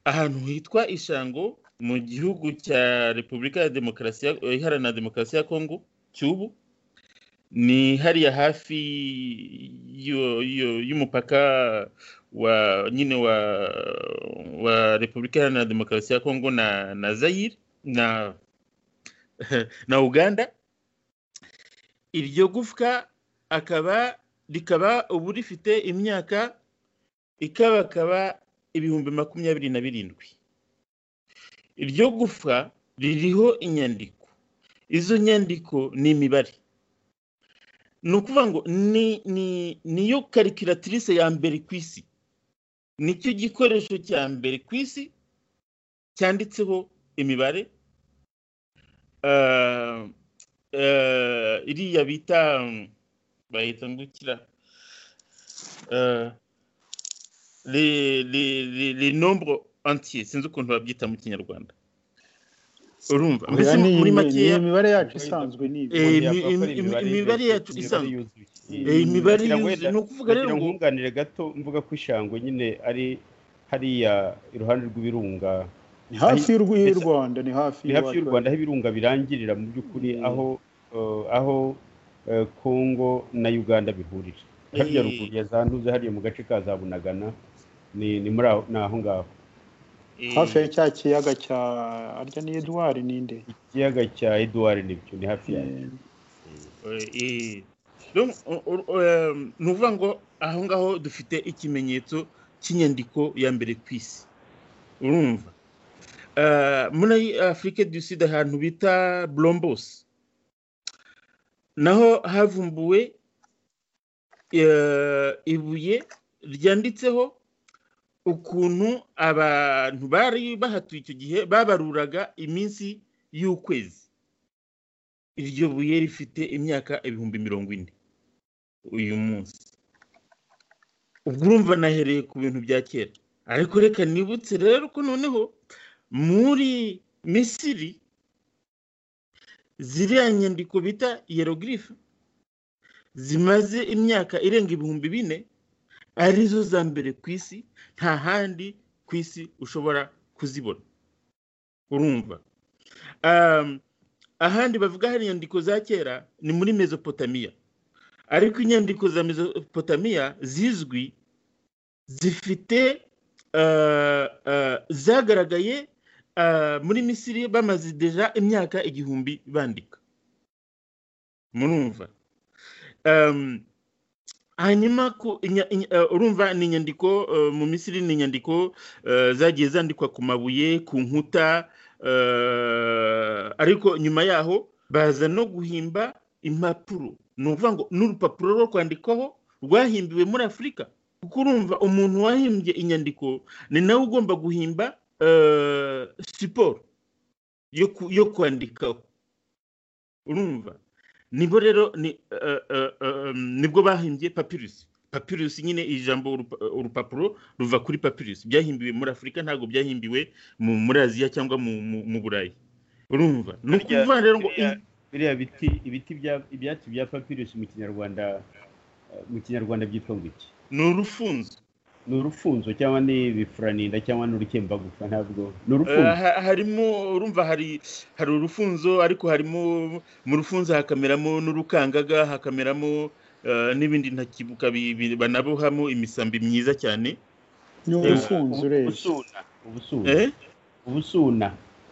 ahantu hitwa ishango mu gihugu cya repubulika ya demokarasi ya- iharanira demokarasi ya kongo cy'ubu ni hariya hafi y'u- y'u- y'umupaka wa nyine wa wa repubulika iharanira demokarasi ya kongo na na zayire na na uganda iryo gufwa akaba rikaba ubu rifite imyaka ikabakaba ibihumbi makumyabiri na birindwi iryo gufwa ririho inyandiko izo nyandiko ni imibare ni ukuvuga ngo ni ni niyo karikiratirise ya mbere ku isi nicyo gikoresho cya mbere ku isi cyanditseho imibare Ah, eh, iriya bita mm, bahita ngo ikira Eh, les, les, les, les nombres entiers sinzi ukuntu babyita mu kinyarwanda urumva mbese Oya, ni muri iyi- makeya ni imibare yacu isanzwe ni ibi. Eh, imi- Yakora imi- imibare imibare yuzuye, yacu imibare isanzwe. yuzuye. eh, imibare Ngira ngo yuzuye wenda- ni ukuvuga rero ngira ngo ngo nkunganire gato mvuga ko ishangwe nyine ari hariya iruhande rw'ibirunga ni hafi y'urw- y'u Mbese- rwanda ni hafi ni hafi y'u rwanda aho ibirunga birangirira mu by'ukuri Mm. aho eh, aho eh, congo na uganda bihurira harya Eh. ruguru ya za ntuze hariya mu gace ka za bunagana ni ni muri aho ni aho ngaho eh, hafi ya cya kiyaga cya arya ni edouard ninde ikiyaga cya edouard nibyo ni hafi yayo Eh, eh, donc, o- o- o- eh, ni ukuvuga ngo aho ngaho dufite ikimenyetso cy'inyandiko ya mbere ku isi urumva Eh, muri afurika du sud ahantu bita blombos naho havumbuwe eh, ibuye ryanditseho ukuntu abantu bari bahatuye icyo gihe babaruraga iminsi y'ukwezi iryo buye rifite imyaka ibihumbi mirongo ine uyu munsi ubwo urumva nahereye ku bintu bya kera ariko reka nibutse rero ko noneho muri misiri ziriya nyandiko bita yerogirife zimaze imyaka irenga ibihumbi bine arizo za mbere ku isi nta handi ku isi ushobora kuzibona urumva Um, ahandi bavuga hari inyandiko za kera ni muri mezopotamiya ariko inyandiko za mezopotamiya zizwi zifite uh, uh, zagaragaye uh, muri misiri bamaze deja imyaka igihumbi bandika murumva um, hanyuma ku- inya- inya- eh, urumva ni inyandiko eh, mu misiri ni inyandiko eh, zagiye zandikwa ku mabuye ku nkuta eh, ariko nyuma yaho baza no guhimba impapuro ni ukuvuga ngo n'urupapuro rwo kwandikaho rwahimbiwe muri afurika kuko urumva umuntu wahimbye inyandiko ni nawe ugomba guhimba eh, siporo yo ku- yo kwandikaho urumva nibwo rero ni- eh, eh, eh, nibwo bahimbye papirusi papirusi nyine iri jambo urupa- urupapuro ruva kuri papirusi byahimbiwe muri afurika ntabwo byahimbiwe mu- muri aziya cyangwa mu- mu mu burayi urumva ni Harya- ukuvuga rero ngo biriya- biriya biti ibiti bya- ibyatsi bya papirusi mu kinyarwanda eh, mu kinyarwanda byitwa ngo iki ni urufunzo ni urufunzo cyangwa ni ibifuraninda cyangwa ni urukembagufa ntabwo ni Eh, urufunzo ha- harimo urumva hari hari urufunzo ariko harimo mu rufunzo hakameramo n'urukangaga hakameramo eh, n'ibindi ntakibuka bi- bi- banabohamo imisambi myiza cyane ni urufunzo urebye ubusuna ubusuna eh? ubusuna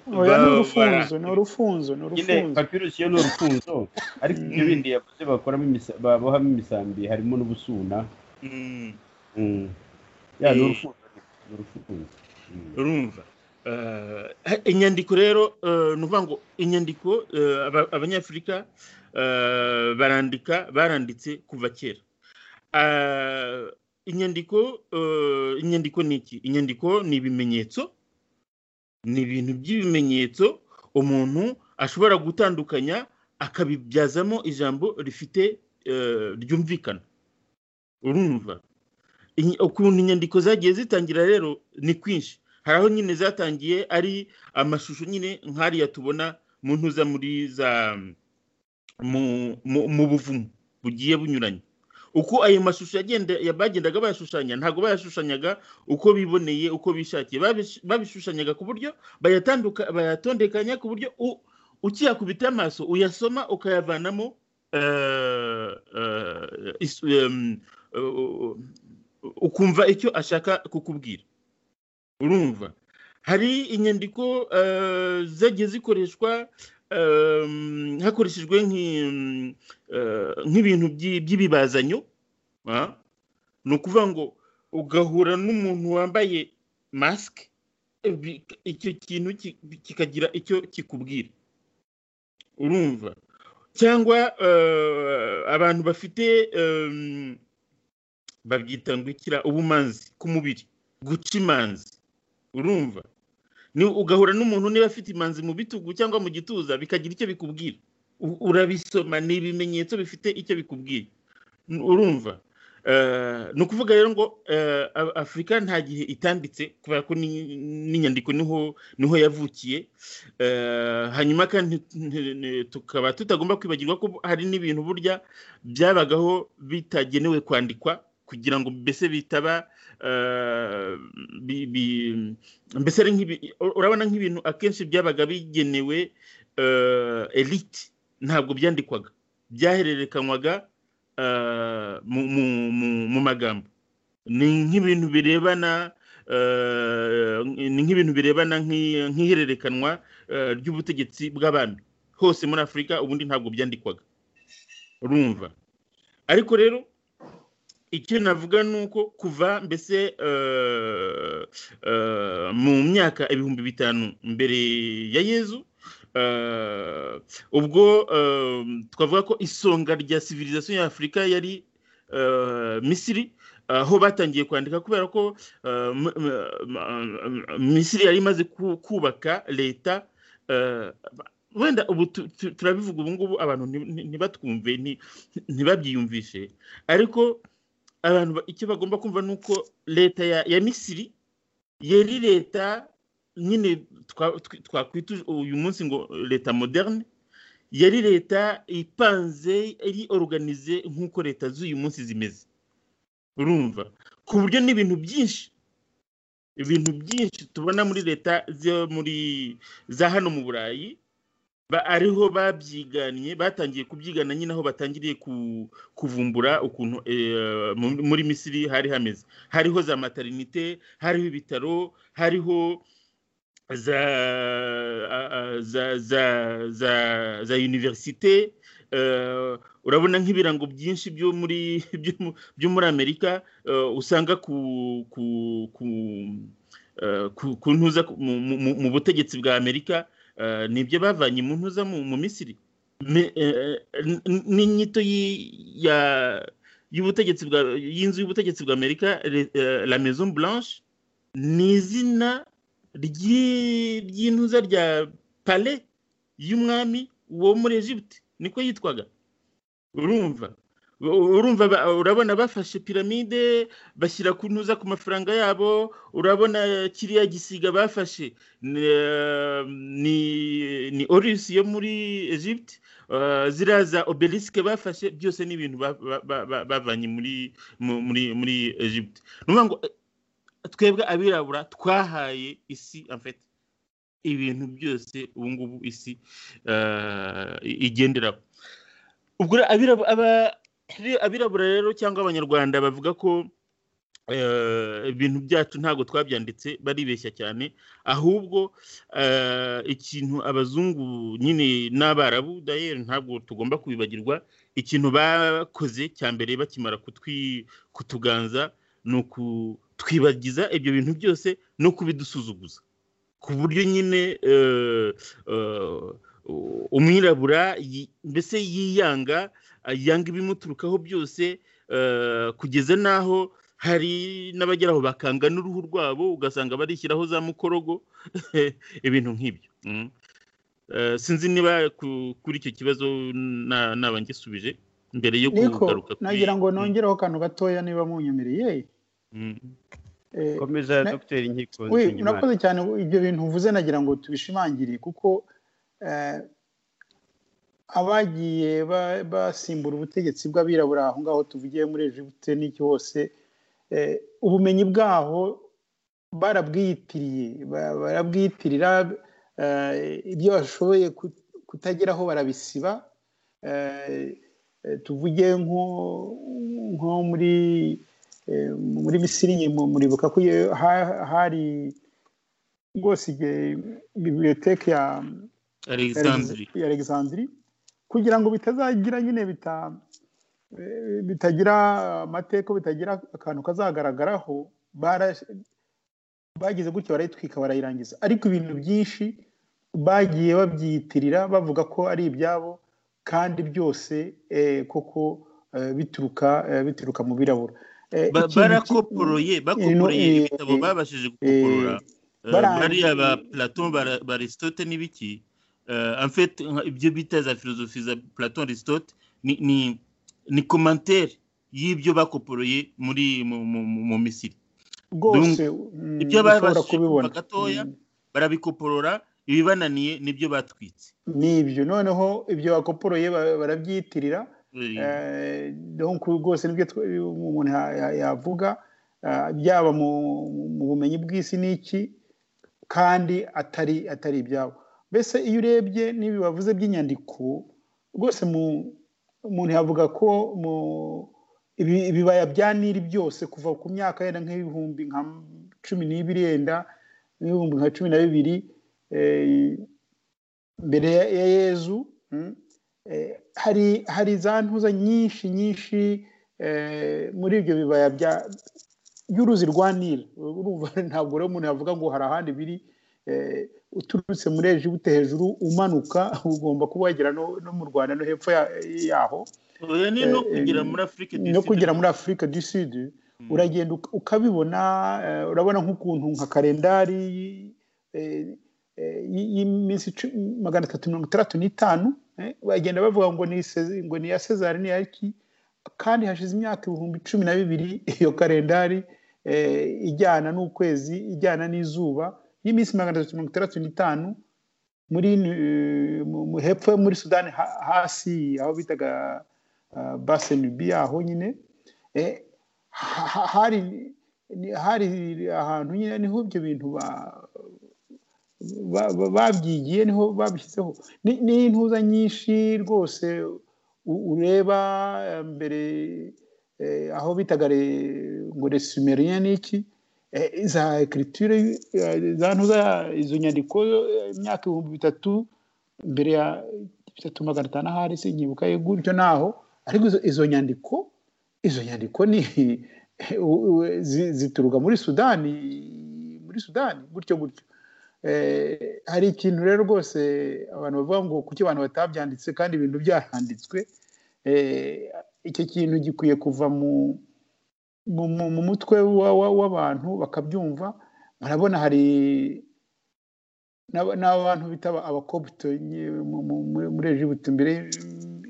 oya ni Ba- urufunzo bara- ni urufunzo ni nyine urufunzo papirusi yo ni urufunzo ariko ibyo bindi yavuze bakoramo imisa- babohamo imisambi harimo n'ubusuna Mm. Mm. ya ni Eh. urufunzo ni urufunzo Mm. urumva Eh, inyandiko rero eh, ni ukuvuga ngo inyandiko eh, aba- abanyafurika eh, barandika baranditse kuva kera Eh, inyandiko eh, inyandiko ni iki inyandiko ni ibimenyetso ni ibintu by'ibimenyetso umuntu ashobora gutandukanya akabibyazamo ijambo rifite eh, ryumvikana urumva Inyi- ukuntu inyandiko zagiye zitangira rero ni kwinshi hari aho nyine zatangiye ari amashusho nyine nk'ariya tubona mu ntuza muri za mu, mu, mu buvumo bugiye bunyuranye uko ayo mashusho yagenda ya- bagendaga bayashushanya ntabwo bayashushanyaga uko biboneye uko bishakiye Babish- babishushanyaga ku buryo bayatanduka bayatondekanya ku buryo u- ukiyakubita amaso uyasoma ukayavanamo eh, eh, is- em, eh, ukumva icyo ashaka kukubwira urumva hari inyandiko eh, zagiye zikoreshwa em, hakoreshejwe nk'i- em, eh, nk'ibintu by'i- by'ibibazanyo ah. ni ukuvuga ngo ugahura n'umuntu wambaye masike bi- icyo kintu ki- kikagira icyo kikubwira urumva cyangwa eh, abantu bafite em, babyita ngo ikira ubumanzi ku mubiri guca imanzi urumva ni ugahura n'umuntu niba afite imanzi mu bitugu cyangwa mu gituza bikagira icyo bikubwira U- urabisoma ni ibimenyetso bifite icyo bikubwira N- urumva ni ukuvuga rero ngo afurika nta gihe itambitse kubera ko n'inyandiko niho yavukiye hanyuma kandi tukaba tutagomba kwibagirwa ko hari n'ibintu burya byabagaho bitagenewe kwandikwa kugira ngo mbese bitaba mbese urabona nk'ibintu akenshi byabaga bigenewe elite ntabwo byandikwaga byahererekanywaga mu magambo ni nk'ibintu birebana ni nk'ibintu birebana nk'ihererekanwa ry'ubutegetsi bw'abami hose muri afurika ubundi ntabwo byandikwaga urumva ariko rero icyo navuga ni uko kuva mbese mu myaka ibihumbi bitanu mbere ya yezu ubwo twavuga ko isonga rya civilisation ya afurika yari misiri aho batangiye kwandika kubera ko misiri yari imaze kubaka leta wenda ubu turabivuga ubu ngubu abantu ntibatwumve ntibabyiyumvishe ariko abantu icyo bagomba kumva ni uko leta ya misiri yari leta nyine twakwita uyu munsi ngo leta moderne yari leta ipanze iri oruganize nk'uko leta z'uyu munsi zimeze urumva ku buryo n'ibintu byinshi ibintu byinshi tubona muri leta zo muri za hano mu burayi ariho babyiganye batangiye kubyigana nyine aho batangiriye kuvumbura ukuntu muri misiri hari hameze hariho za materinite hariho ibitaro hariho za za za za univerisite urabona nk'ibirango byinshi byo muri byo muri amerika usanga ku ku ntuza mu butegetsi bwa amerika ni ibyo bavanye mu ntuza mu misiri n'inyito y'ubutegetsi y'inzu y'ubutegetsi bwa amerika la maison blanche ni izina ry'intuza rya pale y'umwami wo muri Egypte niko yitwaga urumva urumva urabona bafashe piramide bashyira ku ntuza ku mafaranga yabo urabona kiriya gisiga bafashe ni orisi yo muri Egypte ziriya za obelisike bafashe byose ni ibintu bavanye muri Egypte ngo twebwe abirabura twahaye isi amfete ibintu byose ubu ngubu isi igenderaho ubwo abirabura rero cyangwa abanyarwanda bavuga ko ibintu byacu ntabwo twabyanditse baribeshya cyane ahubwo ikintu abazungu nyine n'abarabu dayeri ntabwo tugomba kubibagirwa ikintu bakoze cya mbere bakimara kutuganza ni ukutwibagiza ibyo bintu byose no kubidusuzuguza ku buryo nyine umwirabura mbese yiyanga yanga ibimuturukaho byose kugeza n'aho hari n'abageraho bakanga n'uruhu rwabo ugasanga barishyiraho za mukorogo ibintu nk'ibyo sinzi niba kuri icyo kibazo naba ngisubije mbere yo kugaruka nagira ngo nongereho akantu gatoya niba munyemereye komeza dogiteri nkiko urakoze cyane ibyo bintu uvuze nagira ngo tubishimangire kuko abagiye basimbura ubutegetsi bw'abirabura aho ngaho tuvugiye muri Egiputa n'iki hose ubumenyi bwaho barabwiyitiriye barabwiyitirira ibyo bashoboye kutageraho barabisiba tuvuge nko muri muri misiri muribuka ko hari rwose bibiriyoteke ya alexandri kugira ngo bitazagira nyine bitagira amateka bitagira akantu kazagaragaraho bagize gutyo barayitwika barayirangiza ariko ibintu byinshi bagiye babyiyitirira bavuga ko ari ibyabo kandi byose koko bituruka bituruka mu birabura barakoporoye bakoporoye ibitabo babashije gukoporora bariya ba platon barisitote n'ibiki ibyo bita za filozofi za platon aristote ni komantere y'ibyo bakoporoye muri mu- mu- mu- mu misiri rwose ibyo mm, ushobora babashije kubibona kuva gatoya Mm, barabikoporora ibibananiye nibyo batwitse ni ibyo noneho ibyo bakoporoye ba- barabyitirira Eh, donc rwose nibyo twe- umuntu ya- ya- yavuga eh, byaba mu mu bumenyi bw'isi n'iki kandi atari atari ibyabo mbese iyo urebye n'ibi bavuze by'inyandiko rwose mu- umuntu yavuga ko mu ibi- ibibaya bya nili byose kuva ku myaka yenda nk'ibihumbi nka cumi n'ibiri yenda n'ibihumbi nka cumi na bibiri eh, mbere ya- ya yezu mm, eh, hari hari za ntuza nyinshi nyinshi eh, muri ibyo bibaya bya y'uruzi rwa nili urumva ntabwo rero umuntu yavuga ngo hari ahandi biri eh, uturutse muri ejibute hejuru umanuka ugomba kuba wagera no, no mu rwanda no hepfo ya- yaho oya ni no eh, kugera muri afurika no kugera muri afurika du sud uragenda uka- ukabibona eh, urabona nk'ukuntu nka kalendari eh, eh, y- y'iminsi icu- magana atatu mirongo itandatu n'itanu eh, bagenda bavuga ngo ni Sez- ngo ni iya sezari ni iya ki kandi hashize imyaka ibihumbi cumi na bibiri iyo kalendari eh, ijyana n'ukwezi ijyana n'izuba y'iminsi magana atatu mirongo itandatu n'itanu muri eh, mu- mu- hepfo yo muri sudani ha- hasi aho bitaga ah, basenubi aho nyine eh, ha- ha- hari ni- hari ahantu nyine niho ibyo bintu ba- ba- ba- babyigiye niho babishyizeho Ni- ni intuza nyinshi rwose u- ureba eh, mbere eh, aho bitaga re- ngo resumeriya n'iki eh, za ekiritire za ntuza izo nyandiko eh, imyaka ibihumbi bitatu mbere ya bitatu magana atanu ahari sinyibuka ye gutyo naho ariko izo- izo nyandiko izo nyandiko ni u- u- zi- zituruka muri sudani muri sudani gutyo gutyo Eh, hari ikintu rero rwose abantu bavuga ngo kuki abantu batabyanditse kandi ibintu byaranditswe eh, icyo kintu gikwiye kuva mu mu, mu, mu mutwe wa- wa- w'abantu bakabyumva murabona hari n'aba- n'abantu bitaba abakobito nye- mu- mu- muri- muri egibuti mbere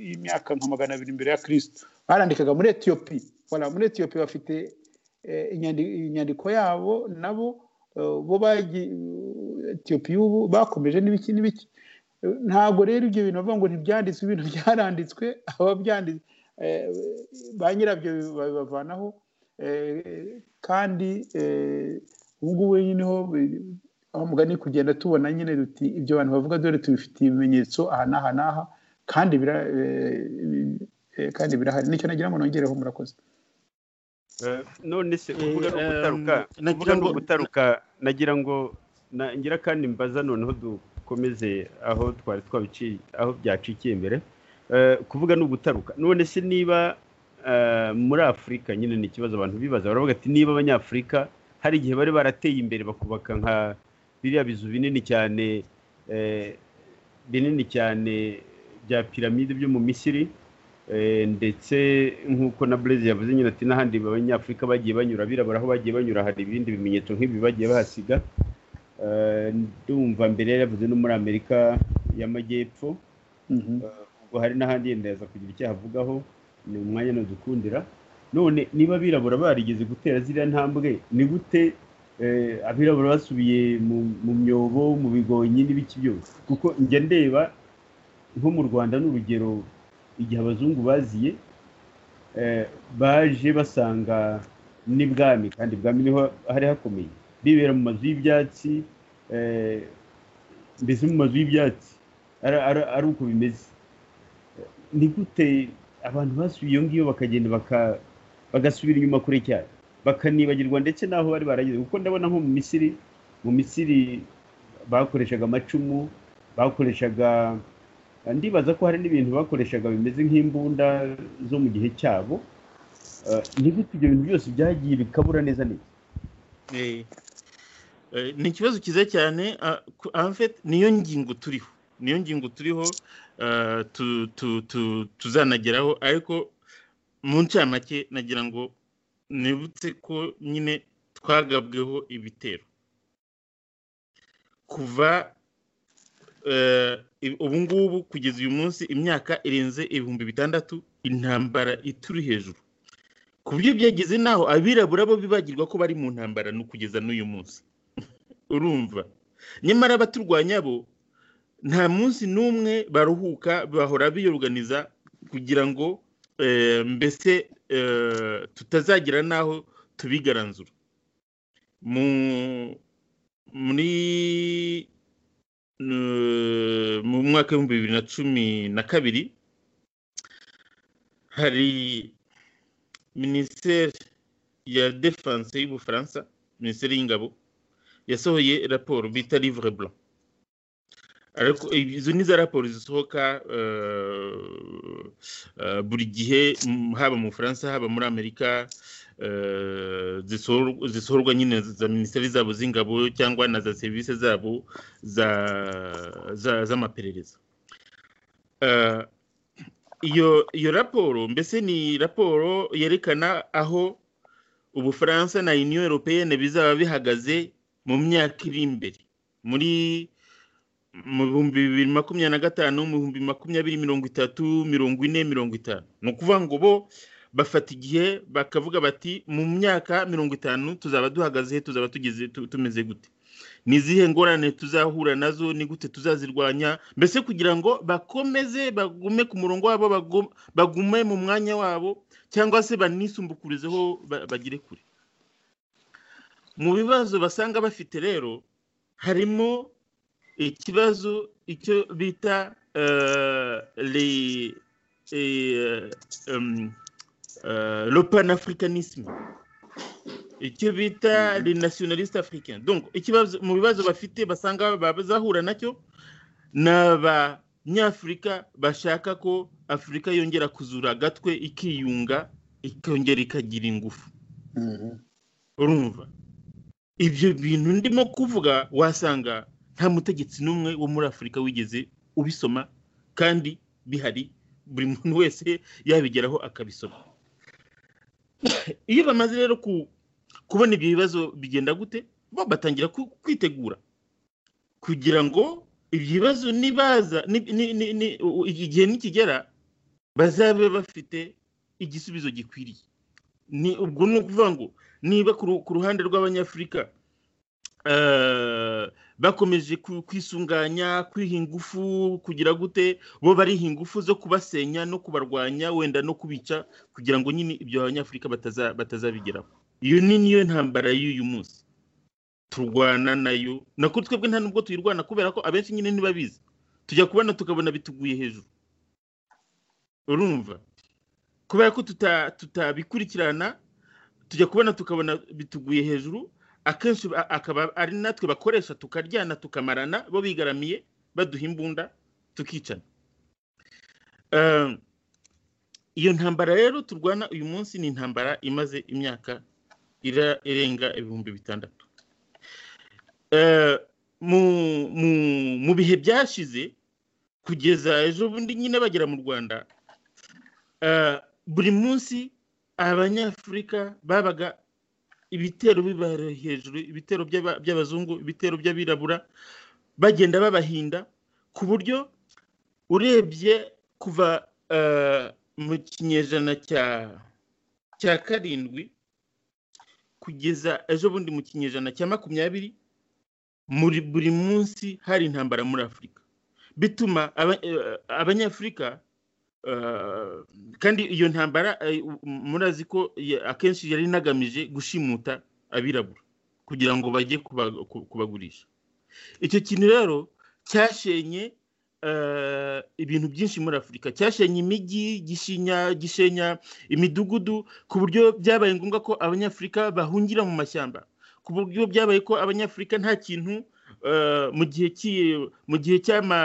y'imyaka nka magana abiri mbere ya kirisito barandikaga muri etiyopi Voilà, muri etiyopi bafite eh, inyandi- inyandiko yabo nabo eh, bo bagi- etiyopi y'ubu bakomeje n'ibiki n'ibiki Eh, ntabwo rero ibyo bintu bavuga ngo ntibyanditswe ibintu byaranditswe ababyanditse eh, ba nyirabyo babivanaho eh, kandi eh, ubu ngubu nyine ho bi- aho mugani kugenda tubona nyine duti ibyo bantu bavuga dore tubifitiye ibimenyetso aha n'aha n'aha kandi bira eh, bi- eh, kandi birahari nicyo nagira ngo nongereho murakoze Eh, none se Eh, kuvuga no ehm, gutaruka nagira kuvuga no ngo- gutaruka nagira ngo na- ngira kandi mbaza noneho dukomeze aho twari twabiciye aho byacikiye mbere Eh, kuvuga no gutaruka none se niba eh, muri afurika nyine ni ikibazo abantu bibaza baravuga ati niba abanyafurika hari igihe bari barateye imbere bakubaka nka biriya bizu binini cyane eh, binini cyane bya piramide byo mu misiri Eh, ndetse nk'uko na Blaise yavuze nyine ati n'ahandi abanyafurika bagiye banyura abirabura aho bagiye banyura hari ibindi bimenyetso nk'ibi bagiye bahasiga Eh, ndumva mbere yavuze no muri amerika y'amajyepfo Mhm. ubwo hari n'ahandi yenda yaza kugira icyo ahavugaho ni umwanya ntudukundira none niba abirabura barigeze gutera ziriya ntambwe ni gute eh, abirabura basubiye mu- mu myobo mu bigonyi n'ibiki byose kuko njya ndeba nko mu rwanda ni urugero igihe abazungu baziye eh, baje basanga n'ibwami kandi ibwami niho hari hakomeye bibera mu mazu y'ibyatsi eh, mbese mu mazu y'ibyatsi ari- ari ari uko bimeze ni gute abantu basubiye iyo ngiyo bakagenda baka- bagasubira inyuma kure cyane bakanibagirwa ndetse n'aho bari barageze kuko ndabona nko mu misiri mu misiri bakoreshaga amacumu bakoreshaga ndibaza ko hari n'ibintu bakoreshaga bimeze nk'imbunda zo mu gihe cyabo Eh, ni gute ibyo bintu byose byagiye bikabura neza neza Eh, eh, ni ikibazo cyiza cyane ah, ku- en fait niyo ngingo turiho niyo ngingo turiho ah, tu- tu- tu- tuzanageraho ariko mu ncamake nagira ngo nibutse ko nyine twagabweho ibitero kuva eh, i- ubu ngubu kugeza uyu munsi imyaka irenze ibihumbi bitandatu intambara ituri hejuru ku buryo byageze naho abirabura bo bibagirwa ko bari mu ntambara no kugeza n'uyu munsi urumva nyamara abaturwanya bo nta munsi n'umwe baruhuka bahora biyoganiza kugira ngo eh, mbese eh, tutazagira n'aho tubigaranzura mu- muri eh, mu mwaka w'ibihumbi bibiri na cumi na kabiri hari minisiteri ya defanse y'ubufaransa minisiteri y'ingabo yasohoye raporo bita livre blanc ariko izo ni za raporo zisohoka eh, eh, buri gihe mm, haba mu bufaransa haba muri amerika eh, zisohor- zisohorwa nyine za minisiteri zabo z'ingabo cyangwa na za serivisi zabo za- za- z'amaperereza Eh, iyo iyo raporo mbese ni raporo yerekana aho ubufaransa na union européenne bizaba bihagaze mu myaka iri imbere muri mu bihumbi bibiri makumyabiri na gatanu mu bihumbi makumyabiri mirongo itatu mirongo ine mirongo itanu ni ukuvuga ngo bo bafata igihe bakavuga bati mu myaka mirongo itanu tuzaba duhagaze he, tuzaba tugeze tu- tumeze gute ni izihe ngorane tuzahura nazo ni gute tuzazirwanya mbese kugira ngo bakomeze bagume ku murongo wabo bagu- bagume mu mwanya wabo cyangwa se banisumbukurezeho ba- bagire kure mu bibazo basanga bafite rero harimo ikibazo icyo bita eh, le- eh, em, eh, le panafricanisme icyo bita le nationaliste africain donc ikibazo mu bibazo bafite basanga bazahura nacyo ni abanyafurika bashaka ko afurika yongera kuzura agatwe ikiyunga ikongera ikagira ingufu Mhm. urumva ibyo bintu ndimo kuvuga wasanga nta mutegetsi n'umwe wo muri afurika wigeze ubisoma kandi bihari buri muntu wese yabigeraho akabisoma iyo bamaze rero ku- kubona ibyo bibazo bigenda gute bo batangira ku- kwitegura kugira ngo ibyo bibazo nibaza ni- ni- ni- ni- u- igihe nikigera bazabe bafite igisubizo gikwiriye ni ubwo ni ukuvuga ngo niba ku ru- ku ruhande rw'abanyafurika eh, bakomeje ku- kwisunganya kwiha ingufu kugira gute bo bariha ingufu zo kubasenya no kubarwanya wenda no kubica kugira ngo nyine ibyo abanyafurika bataza- batazabigeraho iyo ni niyo ntambara y'uyu munsi turwana nayo nako twebwe nta nubwo tuyirwana kubera ko abenshi nyine ntibabizi tujya kubona tukabona bituguye hejuru urumva kubera ko tuta- tutabikurikirana tujya kubona tukabona bituguye hejuru akenshi ba- akaba ari natwe bakoresha tukaryana tukamarana bo bigaramiye baduha imbunda tukicana Eh, iyo ntambara rero turwana uyu munsi ni intambara imaze imyaka ira- irenga ibihumbi bitandatu Eh, mu- mu- mu bihe byashize kugeza ejo bundi nyine bagera mu rwanda eh, buri munsi abanyafurika babaga ibitero bibari hejuru ibitero by'aba- by'abazungu ibitero by'abirabura bagenda babahinda ku buryo urebye kuva eh, mu kinyejana cya cya karindwi kugeza ejo bundi mu kinyejana cya makumyabiri muri buri munsi hari intambara muri afurika bituma aba- eh, abanyafurika eh, kandi iyo ntambara eh, u- murazi ko ya- akenshi yari inagamije gushimuta abirabura kugira ngo bajye kuba- ku- kubagurisha icyo kintu rero cyashenye eh, ibintu byinshi muri afurika cyashenye imijyi gishinya gishenya imidugudu ku buryo byabaye ngombwa ko abanyafurika bahungira mu mashyamba ku buryo byabaye ko abanyafurika nta kintu eh, mu gihe cy'i- mu gihe cy'ama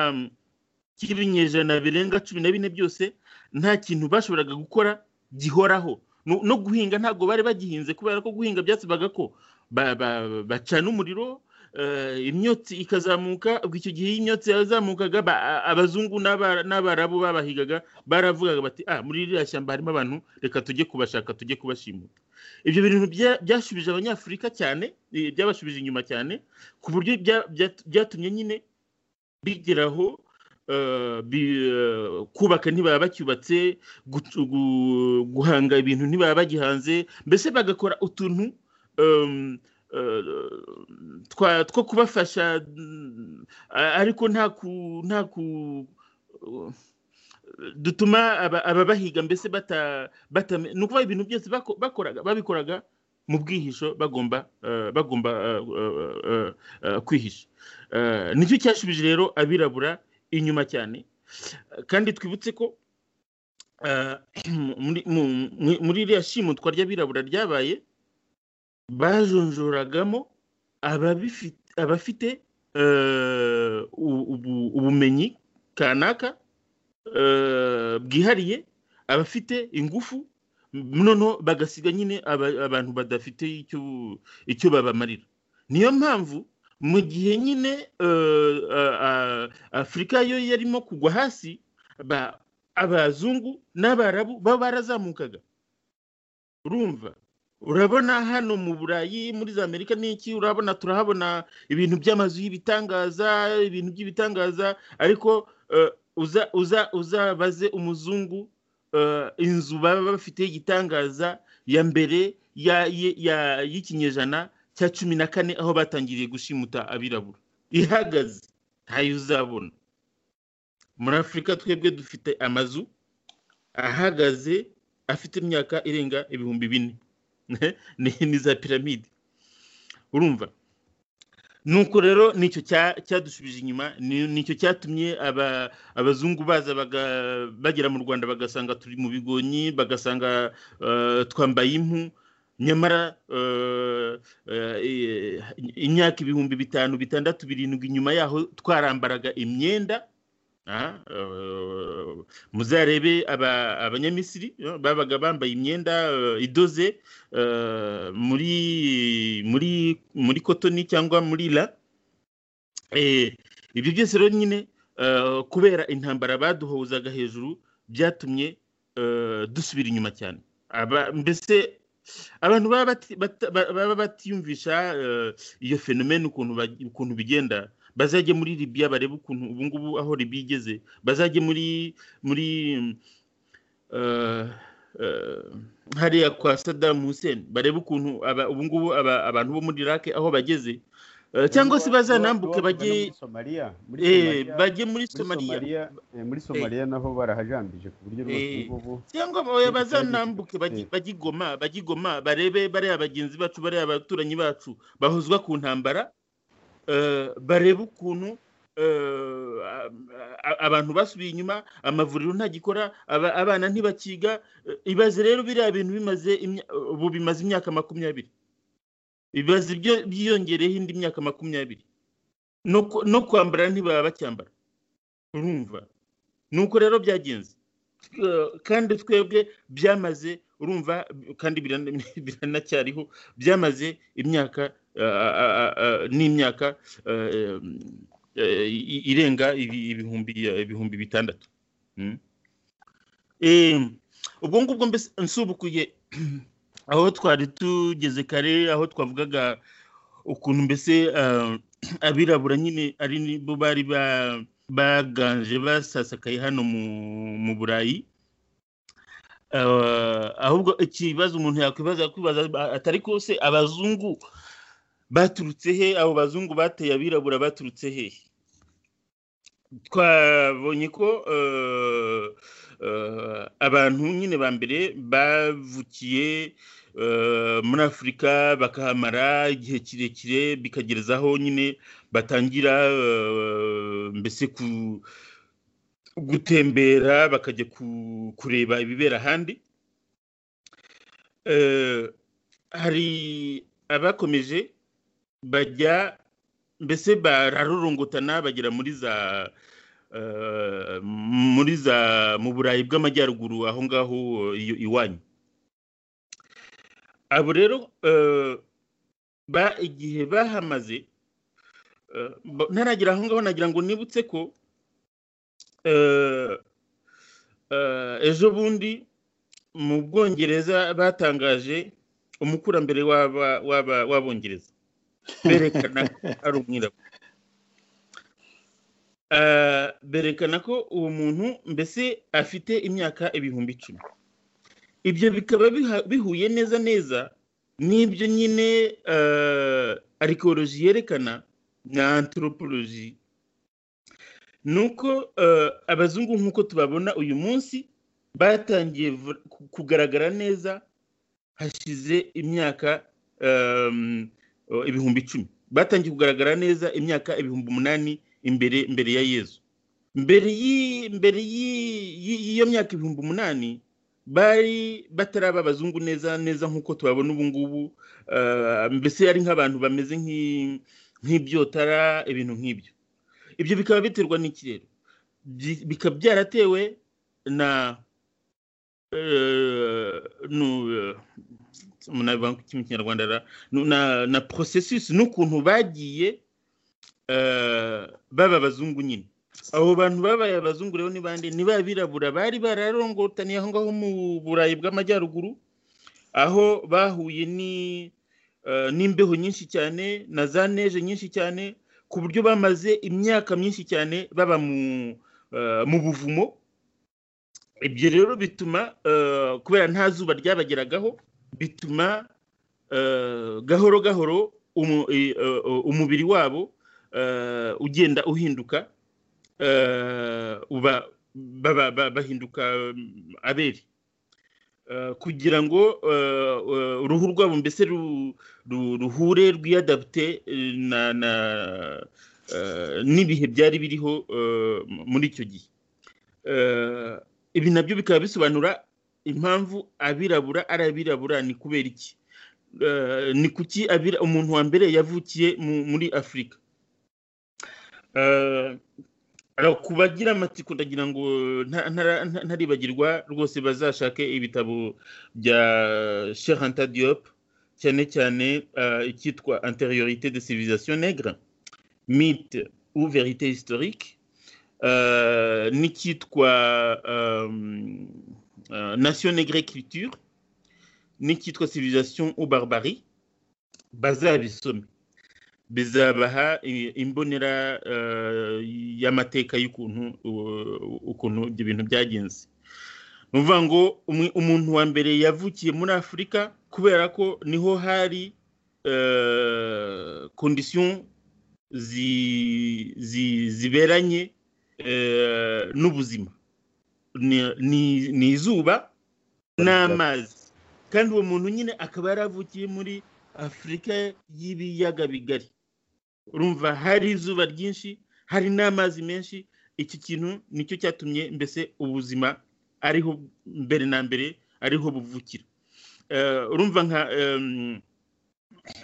cy'ibinyejana birenga cumi na bine byose nta kintu bashoboraga gukora gihoraho no no guhinga ntabwo bari bagihinze kubera ko guhinga byasabaga ko ba- ba- bacana umuriro eh, imyotsi ikazamuka ubwo icyo gihe iyo imyotsi yazamukaga ba- a- abazungu n'aba- n'abarabu babahigaga baravugaga bati ah muri ririya shyamba harimo abantu reka tujye kubashaka tujye kubashimuta ibyo bintu bya- byashubije abanyafurika cyane eh, byabashubije inyuma cyane ku buryo bya- bya- byatumye nyine bigeraho kubaka ntibaba bacyubatse guhanga ibintu ntibaba bagihanze mbese bagakora utuntu two kubafasha ariko nta ku dutuma ababahiga mbese ni ukuvuga ibintu byose babikoraga mu bwihisho bagomba bagomba kwihisha nicyo cyashubije rero abirabura inyuma cyane kandi twibutse ko muri iriya shimutwa ry'abirabura ryabaye bajonjoragamo abafite ubumenyi kanaka bwihariye abafite ingufu noneho bagasiga nyine abantu badafite icyo babamarira niyo mpamvu mu gihe nyine afurika yo yarimo kugwa hasi abazungu n'abarabu baba barazamukaga urumva urabona hano mu burayi muri za amerika n'iki urabona turahabona ibintu by'amazu y'ibitangaza ibintu by'ibitangaza ariko uzabaze umuzungu inzu baba bafite igitangaza ya mbere y'ikinyejana cya cumi na kane aho batangiriye gushimuta abirabura ihagaze ntayo uzabona muri afurika twebwe dufite amazu ahagaze afite imyaka irenga ibihumbi bine ni za piramide urumva nuko rero nicyo cyadushubije inyuma nicyo cyatumye abazungu baza bagera mu rwanda bagasanga turi mu bigonyi bagasanga twambaye impu nyamara imyaka ibihumbi bitanu bitandatu birindwi inyuma yaho twarambaraga imyenda muzarebe abanyamisiri babaga bambaye imyenda idoze muri muri muri kotoni cyangwa muri ra ibyo byose rero nyine kubera intambara baduhuzaga hejuru byatumye dusubira inyuma cyane mbese abantu baba batiyumvisha iyo fenomene ukuntu bigenda bazajye muri Libya barebe ukuntu ubu ngubu aho Libya igeze bazajye muri muri hariya kwa Saddam Hussein barebe ukuntu ubu ngubu abantu bo muri Iraq aho bageze cyangwa se bazanambuke bajye bajye muri somaliya muri somaliya naho barahajambije ku buryo ubu cyangwa bazanambuke bajye igoma bajye igoma barebe bariya bagenzi bacu bariya abaturanyi bacu bahuzwa ku ntambara barebe ukuntu abantu basubiye inyuma amavuriro ntagikora abana ntibakiga ibaze rero biriya bintu bimaze ubu bimaze imyaka makumyabiri ibibazo byiyongereyeho indi myaka makumyabiri no kwambara ntibaba bacyambara urumva nuko rero byagenze kandi twebwe byamaze urumva kandi biranacyariho byamaze imyaka n'imyaka irenga ibihumbi bitandatu ubwo ngubwo mbese nsubukuye aho twari tugeze kare aho twavugaga ukuntu mbese abirabura nyine ari bo bari baganje basasakaye hano mu burayi ahubwo ikibazo umuntu yakwibaza kwibaza atari kose abazungu baturutse he abo bazungu bateye abirabura baturutse he twabonye ko abantu nyine ba mbere bavukiye muri afurika bakahamara igihe kirekire bikagerezaho nyine batangira mbese gutembera bakajya kureba ibibera ahandi hari abakomeje bajya mbese bararorongotana bagera muri za muri za mu burayi bw'amajyaruguru aho ngaho iwanyu abo rero igihe bahamaze ntaragira aho ngaho nagira ngo nibutse ko ejo bundi mu bwongereza batangaje umukurambere w'abongereza berekana ari umwirabura Ah, berekana ko uwo muntu mbese afite imyaka ibihumbi icumi ibyo bikaba biha- bihuye neza neza n'ibyo nyine arikoloji yerekana na anthropology ni uko ah, abazungu nk'uko tubabona uyu munsi batangiye vu- ku- kugaragara neza hashize imyaka ehm, oh, ibihumbi icumi batangiye kugaragara neza imyaka ibihumbi umunani imbere mbere ya yezu mbere y'i- mbere y'i- y'i- y'iyo myaka ibihumbi umunani bari bataraba abazungu neza neza nk'uko tubabona ubu ngubu eh, mbese ari nk'abantu bameze nk'i- nk'ibyotara ibintu nk'ibyo ibyo bikaba biterwa n'iki rero Byi- bikaba byaratewe na eh, nu- eh, umuntu abivuga mu kinyarwanda ra- nu- na na processus n'ukuntu bagiye eh, baba abazungu nyine abo bantu babaye abazungu rero ni bande ni ba birabura bari bararongotaniye aho ngaho mu burayi bw'amajyaruguru aho bahuye ni eh, n'imbeho nyinshi cyane na za neje nyinshi cyane ku buryo bamaze imyaka myinshi cyane baba mu eh, mu buvumo ibyo rero bituma eh, kubera nta zuba ryabageragaho bituma eh, gahoro gahoro umu- i- eh, umubiri wabo eh, ugenda uhinduka eh, uba baba- ba- bahinduka mm, abere Eh, kugira ngo eh, eh, uruhu rwabo mbese ru- ru- ruhure rwiyadapute eh, na- na- eh, n'ibihe byari biriho eh, muri icyo gihe Eh, ibi nabyo bikaba bisobanura impamvu abirabura ari abirabura ni kubera iki Eh, ni kuki abira- umuntu wa mbere yavukiye mu- muri afurika Eh, alors ku bagira amatsiko ndagira ngo nta- ntara- nta- ntaribagirwa rwose bazashake ibitabo bya Anta Diop cyane cyane eh, icyitwa antériorité de civilisation nègre mythe ou vérité historique euh, n'icyitwa euh, euh, Nation Nègre et Culture n'icyitwa Civilisation ou Barbarie bazabisome bizabaha i- imbonera euh, y'amateka y'ukuntu u- ukuntu ibyo bintu byagenze ni ukuvuga ngo umu- umuntu wa mbere yavukiye muri afurika kubera ko niho hari euh, condition zi- zi- ziberanye eh, n'ubuzima Ni- ni ni izuba n'amazi kandi uwo muntu nyine akaba yaravukiye muri afurika y'ibiyaga bigari urumva hari izuba ryinshi hari n'amazi menshi iki kintu nicyo cyatumye mbese ubuzima ariho mbere na mbere ariho buvukira Eh, urumva nka em,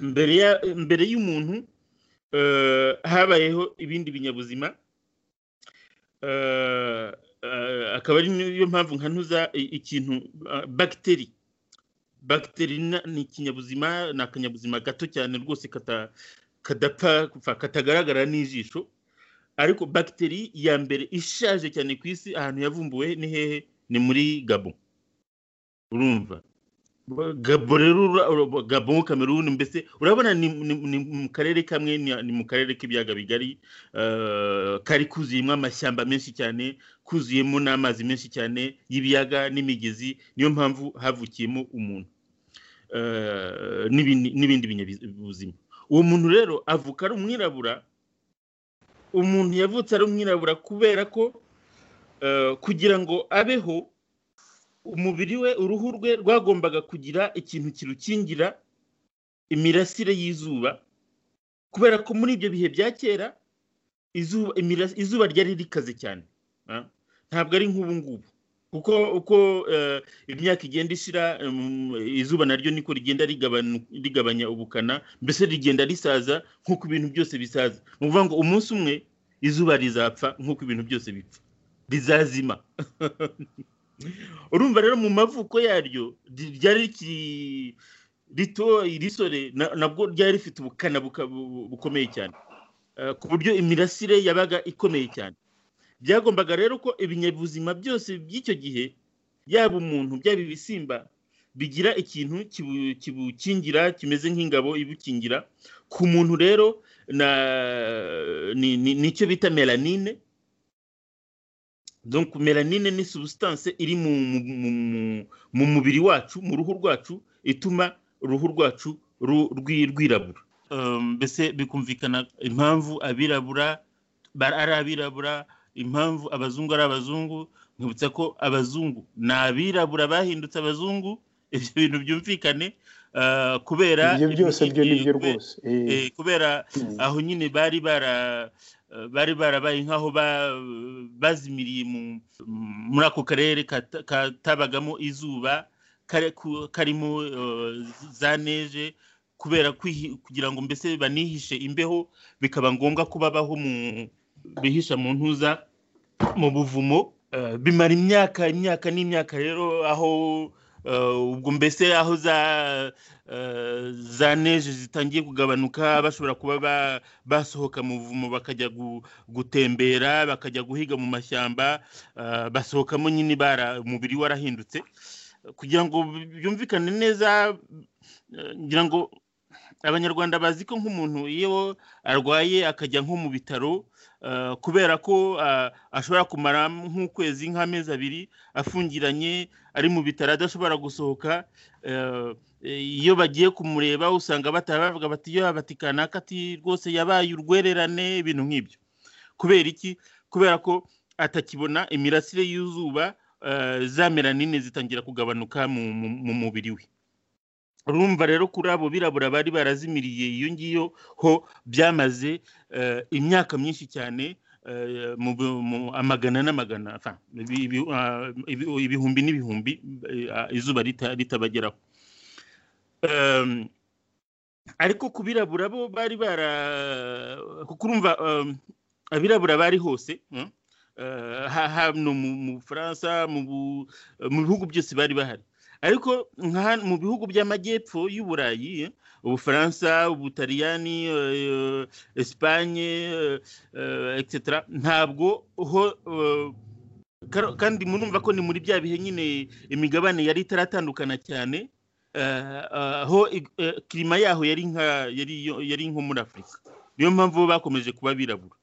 mbere ya- mbere y'umuntu eh, habayeho ibindi binyabuzima eh, eh, akaba ari niyo mpamvu nkanuza i- ikintu eh, bagiteri bagiteri na- ni ikinyabuzima ni akanyabuzima gato cyane rwose kata- kadapfa kupfa, katagaragara n'ijisho ariko bagiteri ya mbere ishaje cyane ku isi ahantu yavumbuwe ni hehe ni muri gabo urumva gabo rero ura- ura- gabo kameruni mbese urabona ni, ni, ni mu karere kamwe ni, ni mu karere k'ibiyaga bigari eh, kari kuzuyemo amashyamba menshi cyane kuzuyemo n'amazi menshi cyane y'ibiyaga n'imigezi niyo mpamvu havukiyemo umuntu eh, n'ibindi- n'ibindi binyabuzima uwo muntu rero avuka ari umwirabura umuntu yavutse ari umwirabura kubera ko eh, kugira ngo abeho umubiri we uruhu rwe rwagombaga kugira ikintu kirukingira imirasire y'izuba kubera ko muri ibyo bihe bya kera izuba imira- izuba ryari rikaze cyane ah. ntabwo ari nk'ubu ngubu kuko uko eh, imyaka igenda ishira em, izuba naryo niko rigenda rigabanu- rigabanya ubukana mbese rigenda risaza nk'uko ibintu byose bisaza ni ukuvuga ngo umunsi umwe izuba rizapfa nk'uko ibintu byose bipfa rizazima urumva rero mu mavuko yaryo ry- ryari rikiri rito irisore na- nabwo ryari rifite ubukana buka- bu- bukomeye cyane Eh, ku buryo imirasire yabaga ikomeye cyane byagombaga rero ko ibinyabuzima byose by'icyo gihe yaba umuntu byaba ibisimba bigira ikintu kibu- kibukingira kimeze nk'ingabo ibukingira ku muntu rero na- ni- ni- nicyo bita melanine donc melanine ni substance iri mu mu- mu- mu mubiri wacu mu ruhu rwacu ituma uruhu rwacu ru- rwi- rwirabura Eh, mbese bikumvikana impamvu abirabura ba- ari abirabura impamvu abazungu ari abazungu nkibutsa ko abazungu ni abirabura bahindutse abazungu ibyo bintu byumvikane eh, kubera ibyo byose byo ni byo kube- rwose Eh, eh, kubera mm. aho nyine bari bara bari barabaye nk'aho ba- bazimiriye mu- muri ako karere kata- katabagamo izuba kare- ku- karimo eh, za neje kubera kwihi- kugira ngo mbese banihishe imbeho bikaba ngombwa ko babaho mu bihisha mu ntuza mu buvumo Eh, bimara imyaka imyaka n'imyaka rero aho eh, ubwo mbese aho za eh, za neje zitangiye kugabanuka bashobora kuba ba- basohoka mu buvumo bakajya gu- gutembera bakajya guhiga mu mashyamba eh, basohokamo nyine bara umubiri warahindutse kugira ngo byumvikane neza eh, ngira ngo abanyarwanda bazi ko nk'umuntu iyo arwaye akajya nko mu bitaro eh, kubera ko ah, ashobora kumara nk'ukwezi nk'amezi abiri afungiranye ari mu bitaro adashobora gusohoka eh, iyo bagiye kumureba usanga bataba bavuga bati yo bati kanaka ati rwose yabaye urwererane ibintu nk'ibyo kubera iki kubera ko atakibona imirasire y'izuba eh, za melanine zitangira kugabanuka mu- mu mu mubiri we urumva rero kuri abo birabura bari barazimiriye iyo ngiyo ho byamaze eh, imyaka myinshi cyane eh, mu bu- mu- amagana n'amagana enfin, ibi- ibi- ah, ibi- ibihumbi n'ibihumbi eh, ah, izuba rita- ritabageraho Em, ariko ku birabura bo bari bara kuko urumva em, abirabura bari hose mm, eh, ha- hano mu mu bufaransa mu bu- mu bihugu byose bari bahari ariko nka mu bihugu by'amajyepfo y'uburayi eh, ubufaransa ubutaliyani eh, esipanye eh, eh, etc ntabwo ho eh, karo- kandi murumva ko ni muri bya bihe nyine imigabane yari itaratandukana cyane eh, eh, ho ig- eh, kirima yaho yari nka yari yo- yari nko muri afurika niyo mpamvu bo bakomeje kuba abirabura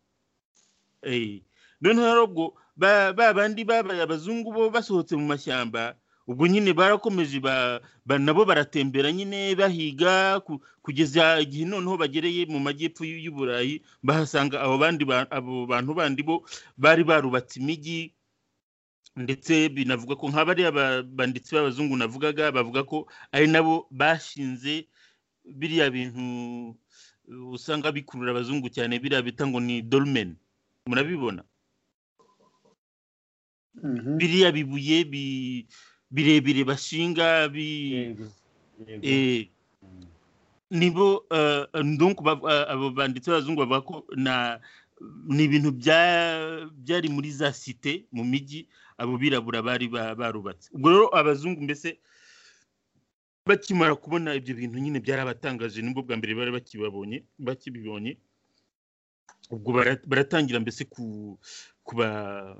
Eh, noneho rero ubwo ba ba bandi babaye abazungu bo basohotse mu mashyamba ubwo nyine barakomeje ba, ba nabo baratembera nyine bahiga ku, kugeza igihe noneho bagereye mu majyepfo y'u- y'uburayi bahasanga abo bandi ba- abo bantu bandi bo bari barubatse imijyi ndetse binavuga ko nk'abariya ba- banditsi b'abazungu navugaga bavuga ko ari nabo bashinze biriya bintu uh, usanga bikurura abazungu cyane biriya bita ngo ni dolmen murabibona Mhm. biriya bibuye bi- birebire bashinga bi Yego, yego. eh, Mm. nibo eh, donc bav- eh, abo banditsi b'abazungu bavuga ko na ni ibintu bya- byari muri za site mu mijyi abo birabura bari ba- barubatse ubwo rero abazungu mbese bakimara kubona ibyo bintu nyine byarabatangaje nibwo bwa mbere bari bakibabonye bakibibonye ubwo bara- baratangira mbese ku- kuba-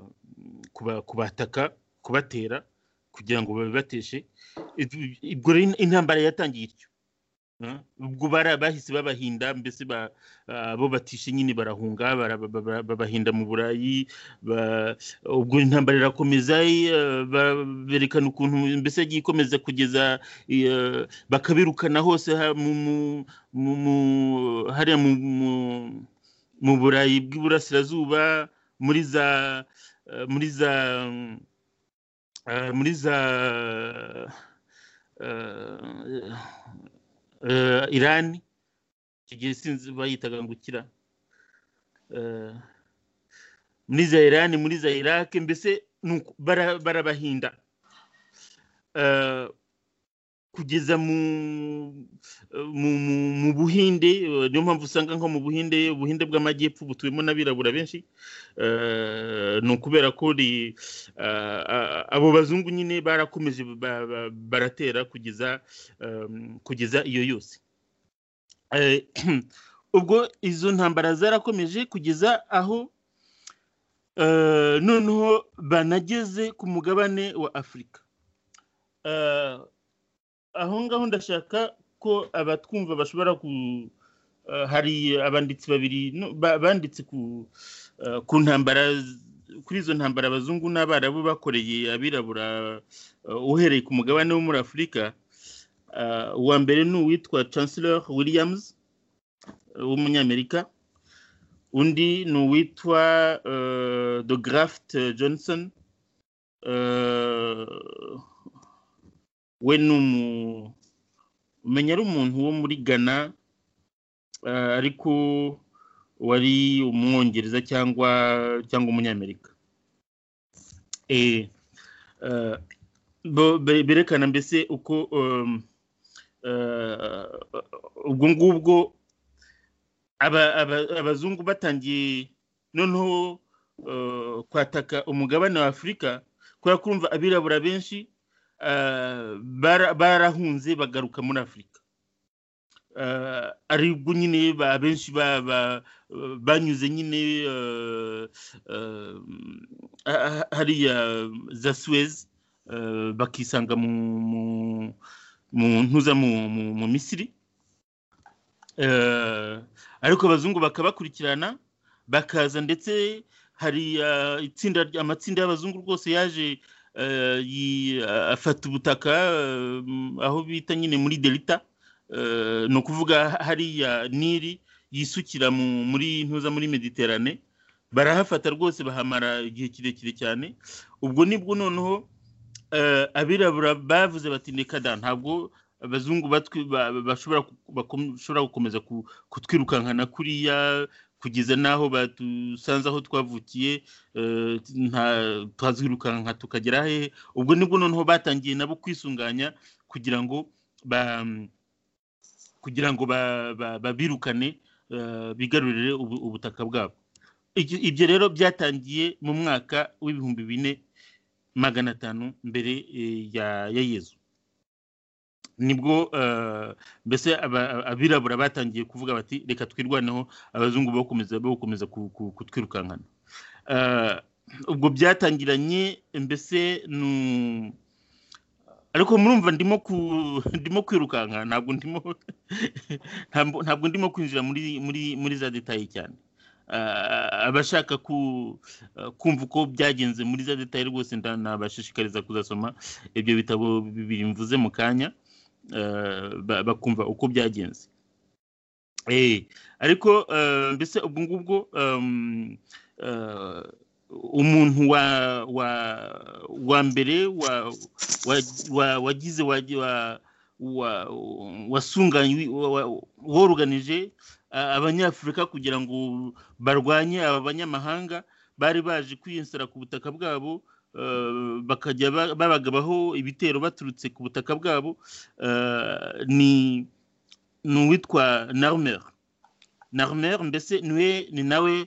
kuba- kubataka kubatera kugira ngo babibateshe Ibyo- ubwo rero intambara yatangiye ityo Mm. ubwo bara bahise babahinda mbese ba- ah, bo batishe nyine barahunga bara- ba- ba- ba- babahinda mu burayi ba- ubwo intambara irakomeza eh, ba- berekana ukuntu mbese yagiye ikomeza kugeza eh, bakabirukana hose ha- mu- mu- mu- mu- hariya mu- mu- mu burayi bw'iburasirazuba muri za eh, muri za mm, eh, muri za eh, eh, irani icyo gihe sinzi bayitaga ngo ukira Eh, muri za irani muri za iraki mbese ni uko bara- barabahinda Eh, kugeza mu mu, mu, mu buhinde eh, niyo mpamvu usanga nko mu buhinde ubuhinde bw'amajyepfo butuwemo n'abirabura benshi Eh, ni ukubera ko ri- ah, ah, abo bazungu nyine barakomeje ba- ba- baratera kugeza em, kugeza iyo yose Eh, ubwo izo ntambara zarakomeje kugeza aho eh, noneho banageze ku mugabane wa afurika Eh, aho ngaho ndashaka ko abatwumva bashobora ku eh, hari abanditsi babiri no, ba- banditse ku eh, ku ntambara z- kuri izo ntambara abazungu n'abarabu bakoreye abirabura uhereye ku mugabane wo muri afurika uwa mbere ni uwitwa chancellor williams w'umunyamerika undi ni uwitwa de graft johnson we ni umenya ari umuntu wo muri ghana ariko wari umwongereza cyangwa cyangwa umunyamerika berekana mbese uko ubwo ngubwo abazungu batangiye noneho kwataka umugabane wa afurika kubera kumva abirabura benshi barahunze bagaruka muri afurika aribwo nyine abenshi banyuze nyine hariya za suez bakisanga mu ntuza mu misiri ariko abazungu bakabakurikirana bakaza ndetse hari itsinda amatsinda y'abazungu rwose yaje afata ubutaka aho bita nyine muri delita ni ukuvuga hariya niri yisukira muri ntuza muri mediterane barahafata rwose bahamara igihe kirekire cyane ubwo nibwo noneho abirabura bavuze bati ni kada ntabwo abazungu bashobora gukomeza kutwirukankana kuriya kugeza n'aho badusanze aho twavukiye twazirukanka tukagera hehe ubwo nibwo noneho batangiye nabo kwisunganya kugira ngo kugira ngo babirukane bigarurire ubutaka bwabo ibyo rero byatangiye mu mwaka w'ibihumbi bine magana atanu mbere ya yezu nibwo mbese abirabura batangiye kuvuga bati reka twirwaneho abazungu bakomeza kutwirukankana ubwo byatangiranye mbese ariko murumva ndimo kwirukanka ntabwo ndimo ntabwo ndimo kwinjira muri za detaye cyane abashaka kumva uko byagenze muri za detaye rwose nabashishikariza kuzasoma ibyo bitabo bibiri mvuze mu kanya bakumva uko byagenze ariko mbese ubwo ngubwo umuntu wa mbere wagize wasunganye woruganije abanyafurika kugira ngo barwanye aba banyamahanga bari baje kwiyensera ku butaka bwabo bakajya babagabaho ibitero baturutse ku butaka bwabo ni uwitwa narumer narumer mbese niwe ni nawe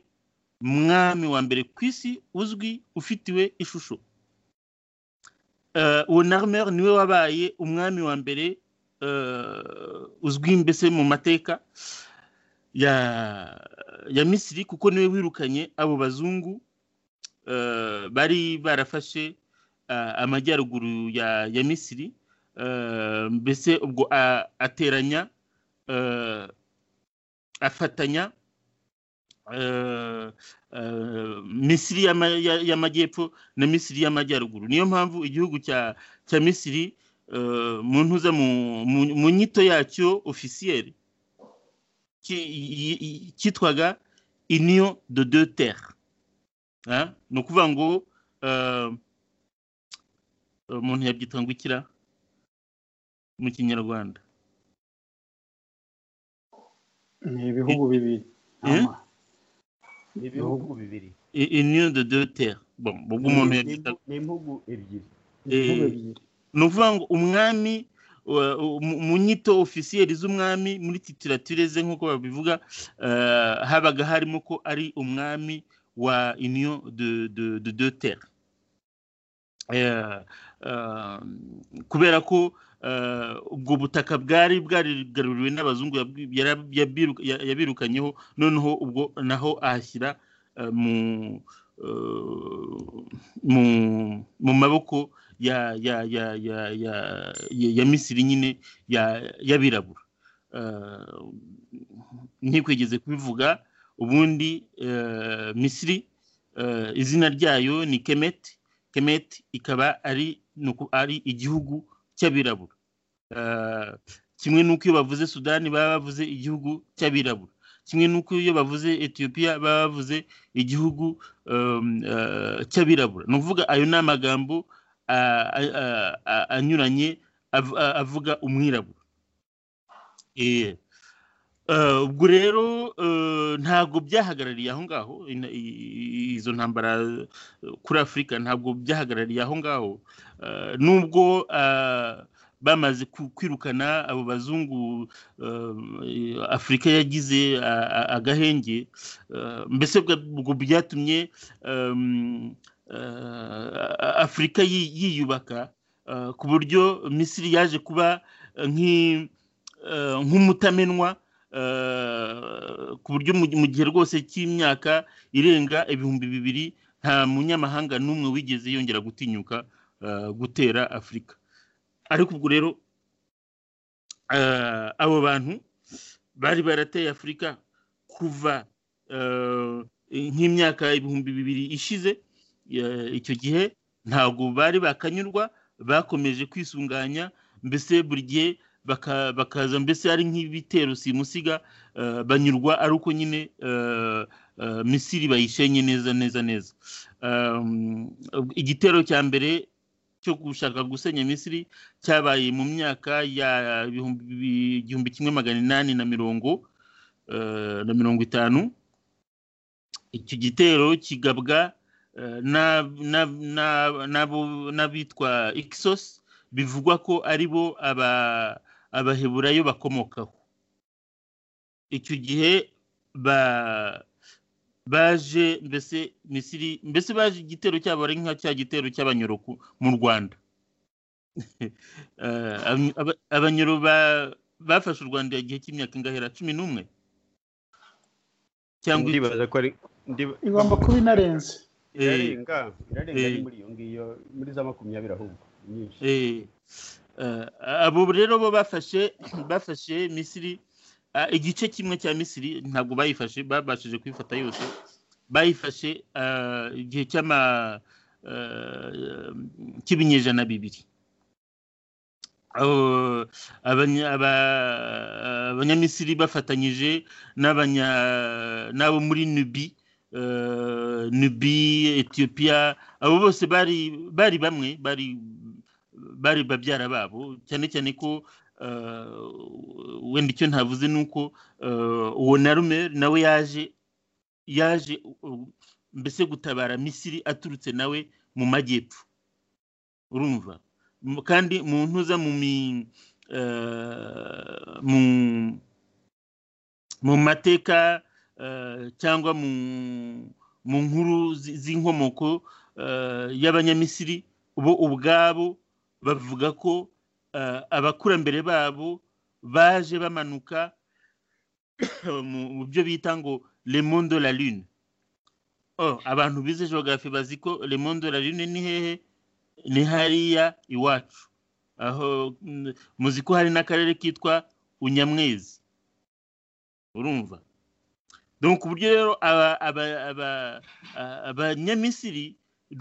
mwami wa mbere ku isi uzwi ufitiwe ishusho uwo narumer niwe wabaye umwami wa mbere uzwi mbese mu mateka ya misiri kuko niwe wirukanye abo bazungu bari barafashe amajyaruguru ya misiri mbese ubwo ateranya afatanya misiri y'amajyepfo na misiri y'amajyaruguru niyo mpamvu igihugu cya misiri mu ntuza mu nyito yacyo ofisiyeri cyitwaga iniyo de deux terre ni ukuvuga ngo umuntu yabyita ngo ikira mu kinyarwanda ni ibihugu bibiri ni ibihugu bibiri union de deux terres ubwo umuntu yabyita ni impugu ebyiri ni ukuvuga ngo umwami mu nyito ofisiyeri z'umwami muri titirature ze nk'uko babivuga habaga harimo ko ari umwami wa union de, de, de deux terres kubera ko ubwo butaka bwari bwarigaruriwe n'abazungu yabirukanyeho noneho ubwo naho ahashyira mu maboko ya ya ya ya ya ya misiri nyine y'abirabura ntikwigeze kubivuga ubundi misiri izina ryayo ni kemeti kemeti ikaba ari ari igihugu cy'abirabura kimwe n'uko iyo bavuze sudani baba bavuze igihugu cy'abirabura kimwe n'uko iyo bavuze etiyopiya baba bavuze igihugu cy'abirabura ni ukuvuga ayo ni amagambo anyuranye avuga umwirabura ubwo rero ntabwo byahagarariye aho ngaho izo ntambara kuri afurika ntabwo byahagarariye aho ngaho nubwo bamaze kwirukana abo bazungu afurika yagize agahenge mbese ubwo byatumye afurika yiyubaka ku buryo misiri yaje kuba nk'umutamenwa ku buryo mu gihe rwose cy'imyaka irenga ibihumbi bibiri nta munyamahanga n'umwe wigeze yongera gutinyuka gutera afurika ariko ubwo rero abo bantu bari barateye afurika kuva nk'imyaka ibihumbi bibiri ishize icyo gihe ntabwo bari bakanyurwa bakomeje kwisunganya mbese buri gihe bakaza mbese ari nk'ibitero simusiga banyurwa ari uko nyine misiri bayishenye neza neza neza igitero cya mbere cyo gushaka gusenya misiri cyabaye mu myaka ya igihumbi kimwe magana inani na mirongo na mirongo itanu icyo gitero kigabwa n'abitwa ikisos bivugwa ko ari bo abaheburayo bakomokaho icyo gihe baje mbese misiri mbese baje igitero cyabo ari nka cya gitero cy'abanyoroku mu rwanda abanyoro bafashe u rwanda igihe cy'imyaka ingahera cumi n'umwe cyangwa igomba kuba inarenze irarenga irarenga ni muri iyo ngiyo muri za makumyabiri ahubwo nyinshi abo rero bo bafashe bafashe misiri igice kimwe cya misiri ntabwo bayifashe babashije kuyifata yose bayifashe igihe cy'ama cy'ibinyejana bibiri abanyamisiri bafatanyije n'abo muri nubi nubi etiyopiya abo bose bari bamwe bari babyara babo cyane cyane ko wenda icyo ntavuze ni uko uwo na rumeri nawe yaje yaje mbese gutabara misiri aturutse nawe mu majyepfo urumva kandi mu ntuza mu mu mateka cyangwa mu nkuru z'inkomoko y'abanyamisiri bo ubwabo bavuga ko abakurambere babo baje bamanuka mu byo bita ngo lemondo la lune abantu bize geography bazi ko lemondo la lune ni hehe ni hariya iwacu aho muzi ko hari n'akarere kitwa unyamwezi urumva ku buryo rero abanyamisiri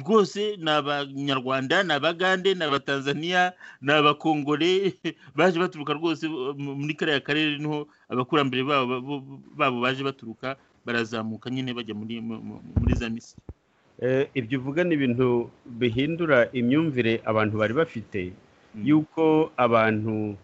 rwose ni abanyarwanda ni abagande ni abatanzaniya ni abakongore baje baturuka rwose muri kariya karere niho abakurambere babo baje baturuka barazamuka nyine bajya muri za misiri ibyo uvuga ni ibintu bihindura imyumvire abantu bari bafite y'uko abantu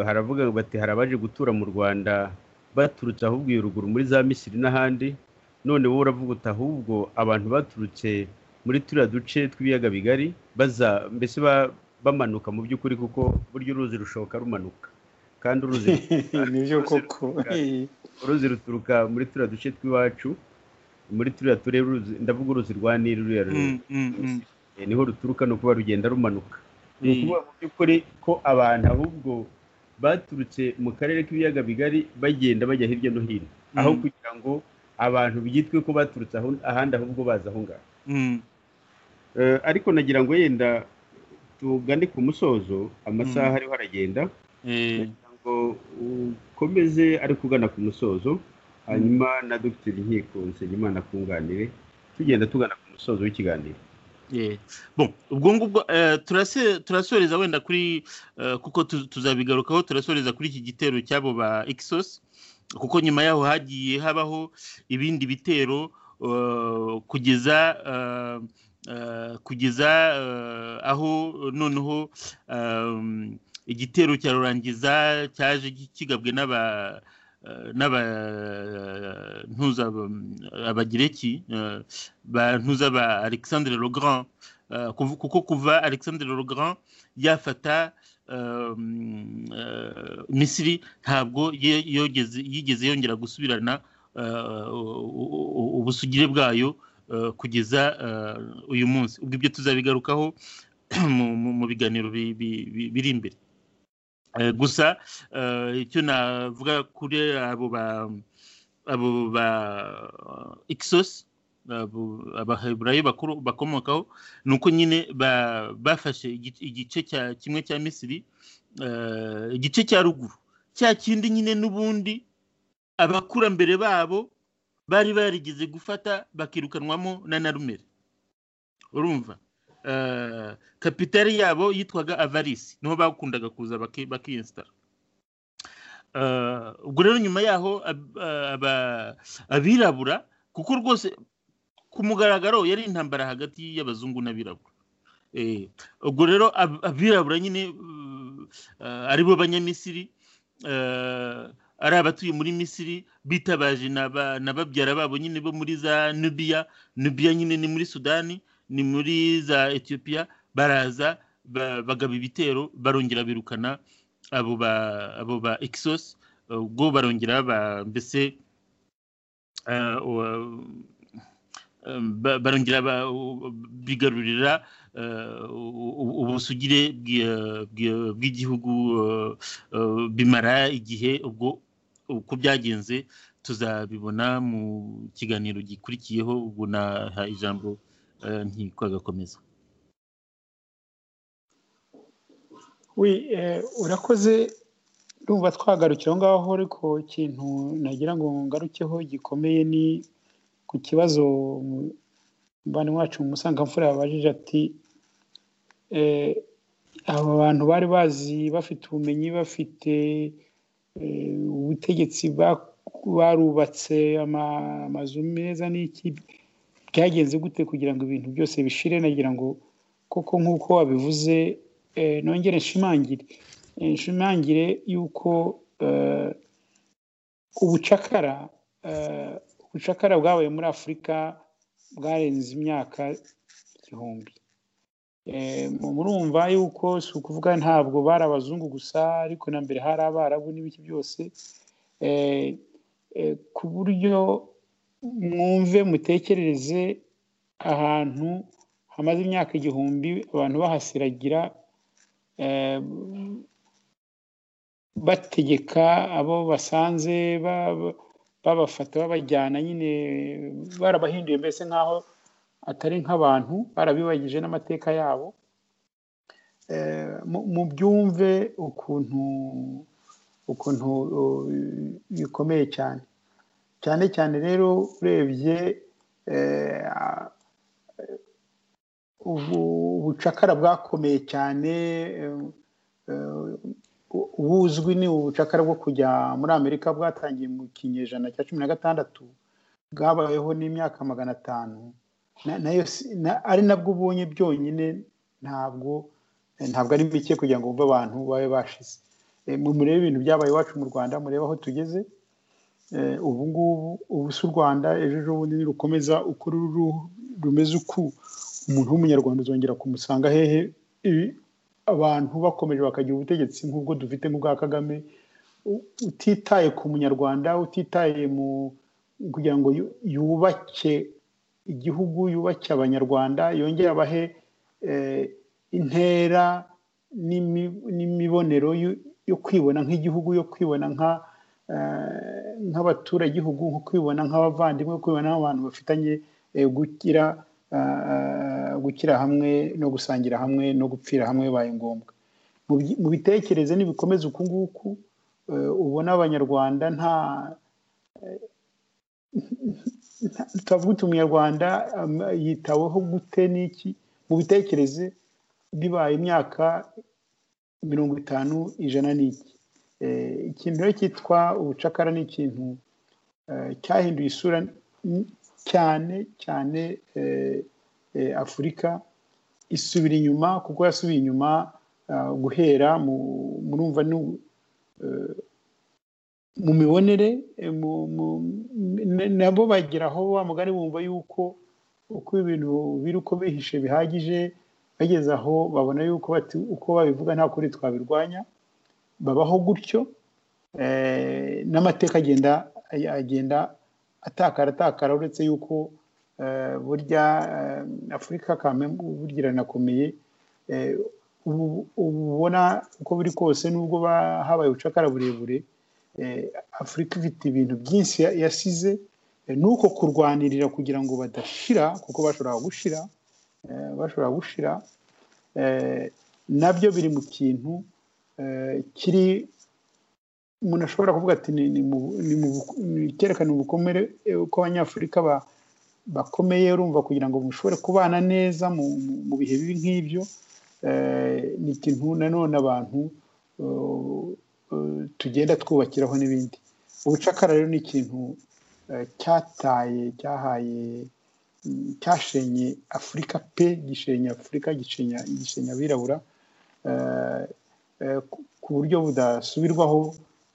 haravuga bati hari abaje gutura mu rwanda baturutse ahubwo iyo ruguru muri za misiri n'ahandi none wowe uravuga uti ahubwo abantu baturutse muri turiya duce tw'ibiyaga bigari baza mbese bamanuka mu by'ukuri kuko burya uruzi rushoka rumanuka kandi uruzi ruturuka muri turiya duce tw'iwacu muri turiya turere ndavuga uruzi rwa niri ruriya niho ruturuka ni ukuba rugenda rumanuka ni ukuvuga mu by'ukuri ko abantu ahubwo baturutse mu karere k'ibiyaga bigari bagenda bajya hirya no hino aho kugira ngo abantu byitwe ko baturutse ahandi ahubwo baza aho ngaho ariko nagira ngo yenda tugane ku musozo amasaha ariho aragenda kugira ngo ukomeze ariko ugana ku musozo hanyuma na dogiteri nkiko nsengimana akunganire tugenda tugana ku musozo w'ikiganiro ubwo ngubwo eh, turase- turasoreza wenda kuri eh, kuko tu- tuzabigarukaho turasoreza kuri iki gitero cy'abo ba ekisosi kuko nyuma yaho hagiye habaho ibindi bitero eh, kugeza eh, eh, kugeza eh, aho noneho ehm, igitero cya rurangiza cyaje gi- kigabwe n'aba eh, n'aba ntuza abagireki eh, ba ntuza ba alexandre le grand Eh, kuv- kuko kuva alexandre le grand yafata eh, eh, misiri ntabwo ye- yogeze- yigeze yongera gusubirana eh, u- u- u- ubusugire bwayo eh, kugeza eh, uyu munsi ubwo ibyo tuzabigarukaho mu- mu- mu biganiro bi- bi- bi- biri imbere Eh, gusa eh, icyo navuga kuri abo ba abo ba Ixos abo- abaheburayo bakuru bakomokaho ni uko nyine ba- bafashe igi- igice cya kimwe cya misiri eh, igice cya ruguru cya kindi nyine n'ubundi abakurambere babo bari barigeze gufata bakirukanwamo na narumere urumva Eh, kapitali yabo yitwaga avarisi niho bakundaga kuza baki- bakiyesitara Eh, ubwo rero nyuma yaho ab- eh, aba- abirabura kuko rwose ku mugaragaro yari intambara hagati y'abazungu n'abirabura Eh, ubwo rero ab- abirabura nyine mm, eh, aribo banyamisiri eh, ari abatuye muri misiri bitabaje na ba- na babyara babo nyine bo muri za nubiya nubiya nyine ni muri sudani ni muri za etiyopiya baraza ba- bagaba ibitero barongera birukana abo ba abo ba Exos ubwo barongera ba mbese eh, wa- em, ba- barongera ba- u- bigarurira eh, u- u- ubusugire bw'i- bw'i- bw'igihugu eh, eh, bimara igihe ubwo uko byagenze tuzabibona mu kiganiro gikurikiyeho ubwo naha ijambo eh, ntikwagakomeza we urakoze ndumva twagarukira aho ngaho ariko ikintu nagira ngo ngarukeho gikomeye ni ku kibazo umubano wacu mu musangamfura yabajije ati eh, aba bantu bari bazi bafite ubumenyi bafite eh, ubutegetsi ba- barubatse ama- amazu meza n'iki byagenze gute kugira ngo ibintu byose bishire nagira ngo koko nk'uko wabivuze eh, nongere nshimangire Eh, nshimangire yuko eh, ubucakara eh, ubucakara bwabaye muri afurika bwarenze imyaka igihumbi Eh, mu- murumva yuko si ukuvuga ntabwo bari abazungu gusa ariko na mbere hari abarabu n'ibiki byose Eh, eh, ku buryo mwumve mutekerereze ahantu hamaze imyaka igihumbi abantu bahasiragira eh, bategeka abo basanze ba- ba- babafata babajyana nyine barabahinduye mbese nk'aho atari nk'abantu barabibagije n'amateka yabo Eh, mu- mubyumve ukuntu ukuntu uh, bikomeye cyane cyane cyane rero urebye eh, a- ubu- ubucakara bwakomeye cyane eh, eh, u- ubuzwi ni ubucakara bwo kujya muri amerika bwatangiye mu kinyejana cya cumi na gatandatu bwabayeho n'imyaka magana atanu na- nayo si- na- ari nabwo ubonye byonyine ntabwo ntabwo ari bike kugira ngo wumve abantu babe bashize Eh, mu- murebe ibintu byabaye iwacu mu rwanda murebe aho tugeze Eh, ubu ngubu ubu si u rwanda ejo ejobundi nirukomeza uko ruru rumeze uku umuntu w'umunyarwanda uzongera kumusanga hehe Ibi- abantu bakomeje bakagira ubutegetsi nk'ubwo dufite nk'ubwa kagame u- utitaye ku munyarwanda utitaye mu kugira ngo yu- yubake igihugu yubake abanyarwanda yongere abahe eh, intera n'imi- n'imibonero yo- yo kwibona nk'igihugu yo kwibona nka eh, nk'abaturagihugu nko kwibona nk'abavandimwe kwibona nk'abantu bafitanye eh, gukira eh, gukira hamwe no gusangira hamwe no gupfira hamwe bibaye ngombwa Mubyi- mubitekereze nibikomeza uku nguku eh, ubona abanyarwanda nta turavuga uti umunyarwanda um, yitaweho gute n'iki mu bitekereze bibaye imyaka mirongo itanu ijana n'iki Eh, ikintu rero cyitwa ubucakara ni ikintu eh, cyahinduye isura n- cyane cyane eh, eh, afurika isubira inyuma kuko yasubiye inyuma ah, guhera mu murumva ni- eh, mu mibonere eh, mu- mu- n- nabo bageraho wa mugani bumva yuko uko ibintu biri uko bihishe bihagije bageze aho babona yuko bati uko babivuga nta kuri twabirwanya babaho gutyo eh, n'amateka agenda agenda atakara atakara uretse yuko eh, burya eh, afurika kame burya iranakomeye eh, ubu ubu ubona uko biri kose nubwo ba- habaye ubucakara burebure eh, afurika ifite ibintu byinshi ya- yasize eh, nuko kurwanirira kugira ngo badashira kuko bashobora gushira eh, bashobora gushira eh, nabyo biri mu kintu eh, kiri umuntu ashobora kuvuga ati ni- ni mu- ni mu buko- ni- cyerekana ubukomere eh, uko abanyafurika ba- bakomeye urumva kugira ngo mushobore kubana neza mu mu- mu bihe bibi nk'ibyo eh, ni ikintu nanone abantu eh, eh, tugenda twubakiraho n'ibindi ubucakara rero ni ikintu eh, cyataye cyahaye mm, cyashenye afurika pe gishenya afurika gishenya gishenya abirabura eh, eh, ku- ku buryo budasubirwaho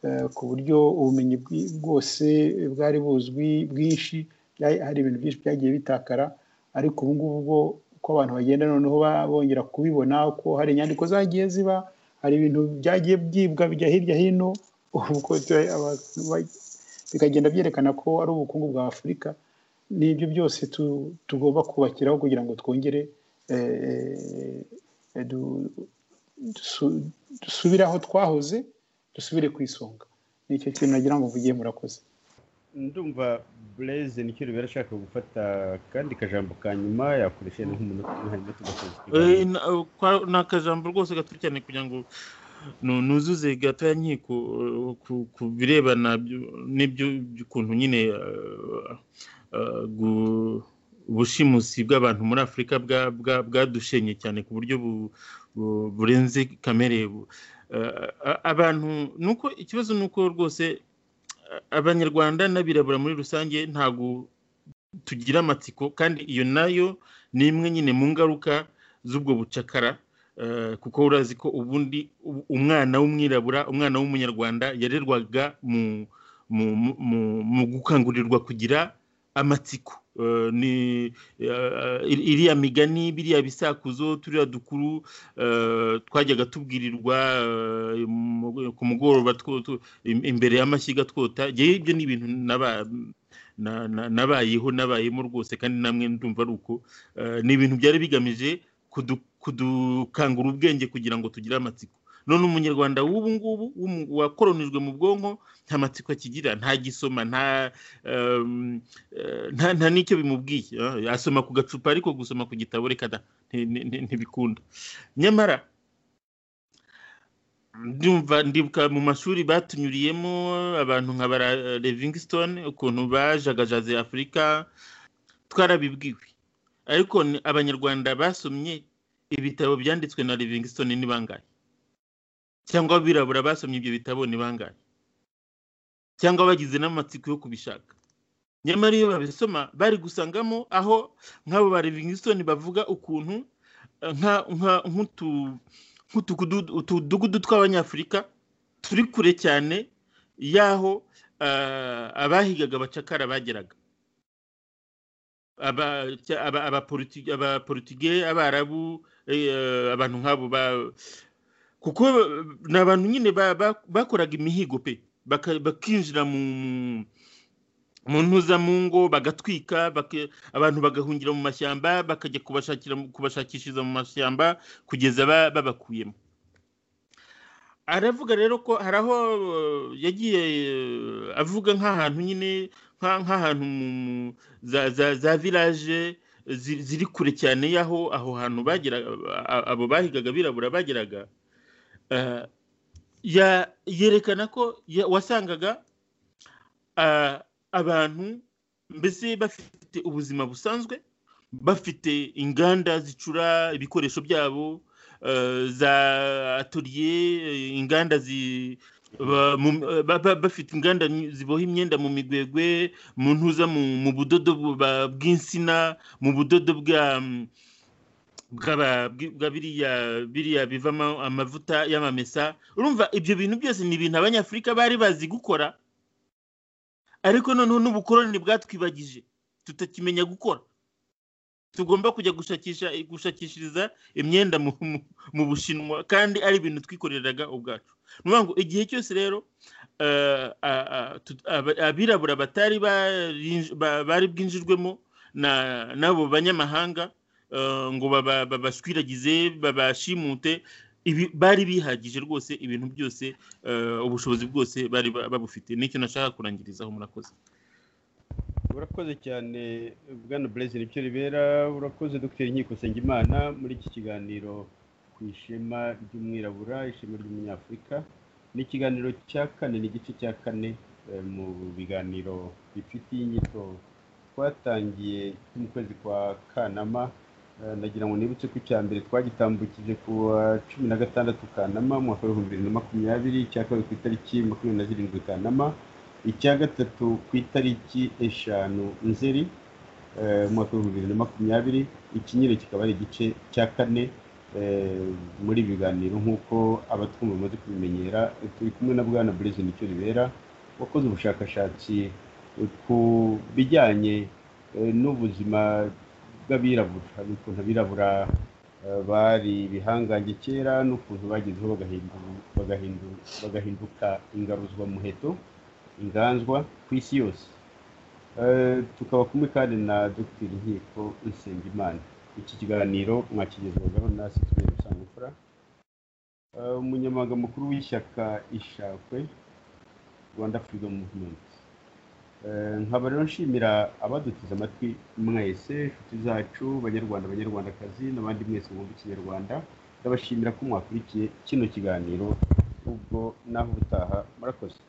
eh, ku buryo ubumenyi bwi- bwose bwari buzwi bwinshi byari- hari ibintu byinshi byagiye bitakara ariko ubu ngubu bwo uko abantu bagenda noneho ba- bongera kubibona ko hari inyandiko zagiye ziba hari ibintu byagiye byibwa bijya hirya hino ubu ko tu- aba- ba- bikagenda byerekana ko ari ubukungu bwa afurika n'ibyo byose tu- tugomba kubakiraho kugira ngo twongere eh, eh, eh, du- dusu- dusubire aho twahoze dusubire ku isonga ni icyo kintu nagira ngo mvugiye murakoze ndumva bureze nicyo rubera ashaka gufata kandi kajambo ka nyuma yakoresheje nk'umunota umwe hanyuma tugasoza Eh, ikiganiro na- eh, kwa- ni akajambo rwose gato cyane kugira ngo nu- nuzuze gato ya nkiko eh, ku- ku birebana byu- n'ibyo ukuntu nyine eh, eh, gu- ubushimusi bw'abantu muri afurika bwa- bwa- bwadushenye cyane ku buryo bu- bu- burenze kamere bu- eh, a- abantu nuko ikibazo ni uko rwose eh, abanyarwanda n'abirabura muri rusange ntabwo tugira amatsiko kandi iyo nayo ni imwe nyine mu ngaruka z'ubwo bucakara eh, kuko urazi ko ubundi u- umwana w'umwirabura umwana w'umunyarwanda yarerwaga mu mu mu mu gukangurirwa kugira amatsiko Eh, ni eh, ir- iriya migani biriya bisakuzo turiya dukuru eh, twajyaga tubwirirwa eh, mu- ku mugoroba two- two- im- imbere y'amashyiga twota Njyewe ibyo ni ibintu naba- na- na- nabayeho nabayemo rwose kandi namwe ndumva ari uko Eh, ni ibintu byari bigamije kudu- kudukangura ubwenge kugira ngo tugire amatsiko none umunyarwanda w'ubu ngubu w'umu- wakoronijwe mu bwonko nta matsiko akigira nta gisoma nta em, eh, nta nta n'icyo bimubwiye eh, asoma ku gacupa ariko gusoma ku gitabo reka da nti- nti- nti- ntibikunda nyamara ndumva ndibuka mu mashuri batunyuriyemo abantu nka bara Livingstone ukuntu bajagajaze afurika twarabibwiwe ariko ni- abanyarwanda basomye ibitabo byanditswe na Livingstone ni bangahe cyangwa abirabura basomye ibyo bitabo ni bangahe cyangwa bagize n'amatsiko yo kubishaka nyamara iyo babisoma bari gusangamo aho nk'abo ba Livingstone bavuga ukuntu eh, nka- nka- nk'utu- nk'utugudu- utudugudu tw'abanyafurika turi kure cyane y'aho eh, abahigaga abacakara bageraga aba- cya- aba- abaporoti- abaporutige abarabu eh, abantu nk'abo ba- kuko ni abantu nyine ba- ba- bakoraga imihigo pe baka- bakinjira mu mu- mu ntuzamungo bagatwika baka- abantu bagahungira mu mashyamba bakajya kubashakira kubashakishiriza mu mashyamba kugeza ba- babakuyemo aravuga rero ko hari aho eh, yagiye eh, avuga nk'ahantu nyine nka- nk'ahantu mu mu- za za- za village zi- ziri kure cyane y'aho aho hantu bagera a- abo bahigaga abirabura bageraga eh, ya- yerekana ko ya- wasangaga ah, abantu mbese bafite ubuzima busanzwe bafite inganda zicura ibikoresho byabo za atoriye inganda bafite inganda ziboha imyenda mu migwegwe mu ntuza mu budodo bw'insina mu budodo bwa bwa biriya bivamo amavuta y'amamesa urumva ibyo bintu byose ni ibintu abanyafurika bari bazi gukora ariko noneho n'ubukoroni bwatwibagije tutakimenya gukora tugomba kujya gushakisha gushakishiriza imyenda mu bushinwa kandi ari ibintu twikoreraga ubwacu ni ukuvuga ngo igihe cyose rero abirabura batari bari bwinjirwemo n'abo banyamahanga ngo babashwiragize babashimute bari bihagije rwose ibintu byose ubushobozi bwose bari babufite nicyo nashaka kurangirizaho murakoze urakoze cyane bwana burezi nicyo ribera urakoze dr nkiko Sengimana muri iki kiganiro ku ishema ry'umwirabura ishema ry'umunyafurika ni ikiganiro cya kane ni igice cya kane mu biganiro bifite inyito twatangiye mu kwezi kwa kanama ndagira ngo nibutse ko icya mbere twagitambukije ku wa cumi na gatandatu kanama mu mwaka w'ibihumbi bibiri na makumyabiri icya kabiri ku itariki makumyabiri na zirindwi kanama icya gatatu ku itariki eshanu nzeri mu mwaka w'ibihumbi bibiri na makumyabiri ikinyiro kikaba ari igice cya kane muri ibi biganiro nk'uko abatwumva bamaze kubimenyera turi kumwe na bwana burezi nicyo ribera wakoze ubushakashatsi ku bijyanye n'ubuzima bw'abirabura ukuntu abirabura bari ibihangange kera n'ukuntu bagezeho bagahinduka ingaruzwamuheto inganzwa ku isi yose tukaba kumwe kandi na dr nkiko nsengimana iki kiganiro mwakigezwagaho na sitwere rusanzwe umunyamabanga mukuru w'ishyaka ishakwe rwanda freedom movement nkaba rero nshimira abadutiza amatwi mwese inshuti zacu banyarwanda abanyarwandakazi n'abandi mwese mwumva ikinyarwanda ndabashimira ko mwakurikiye kino kiganiro ubwo naho ubutaha murakoze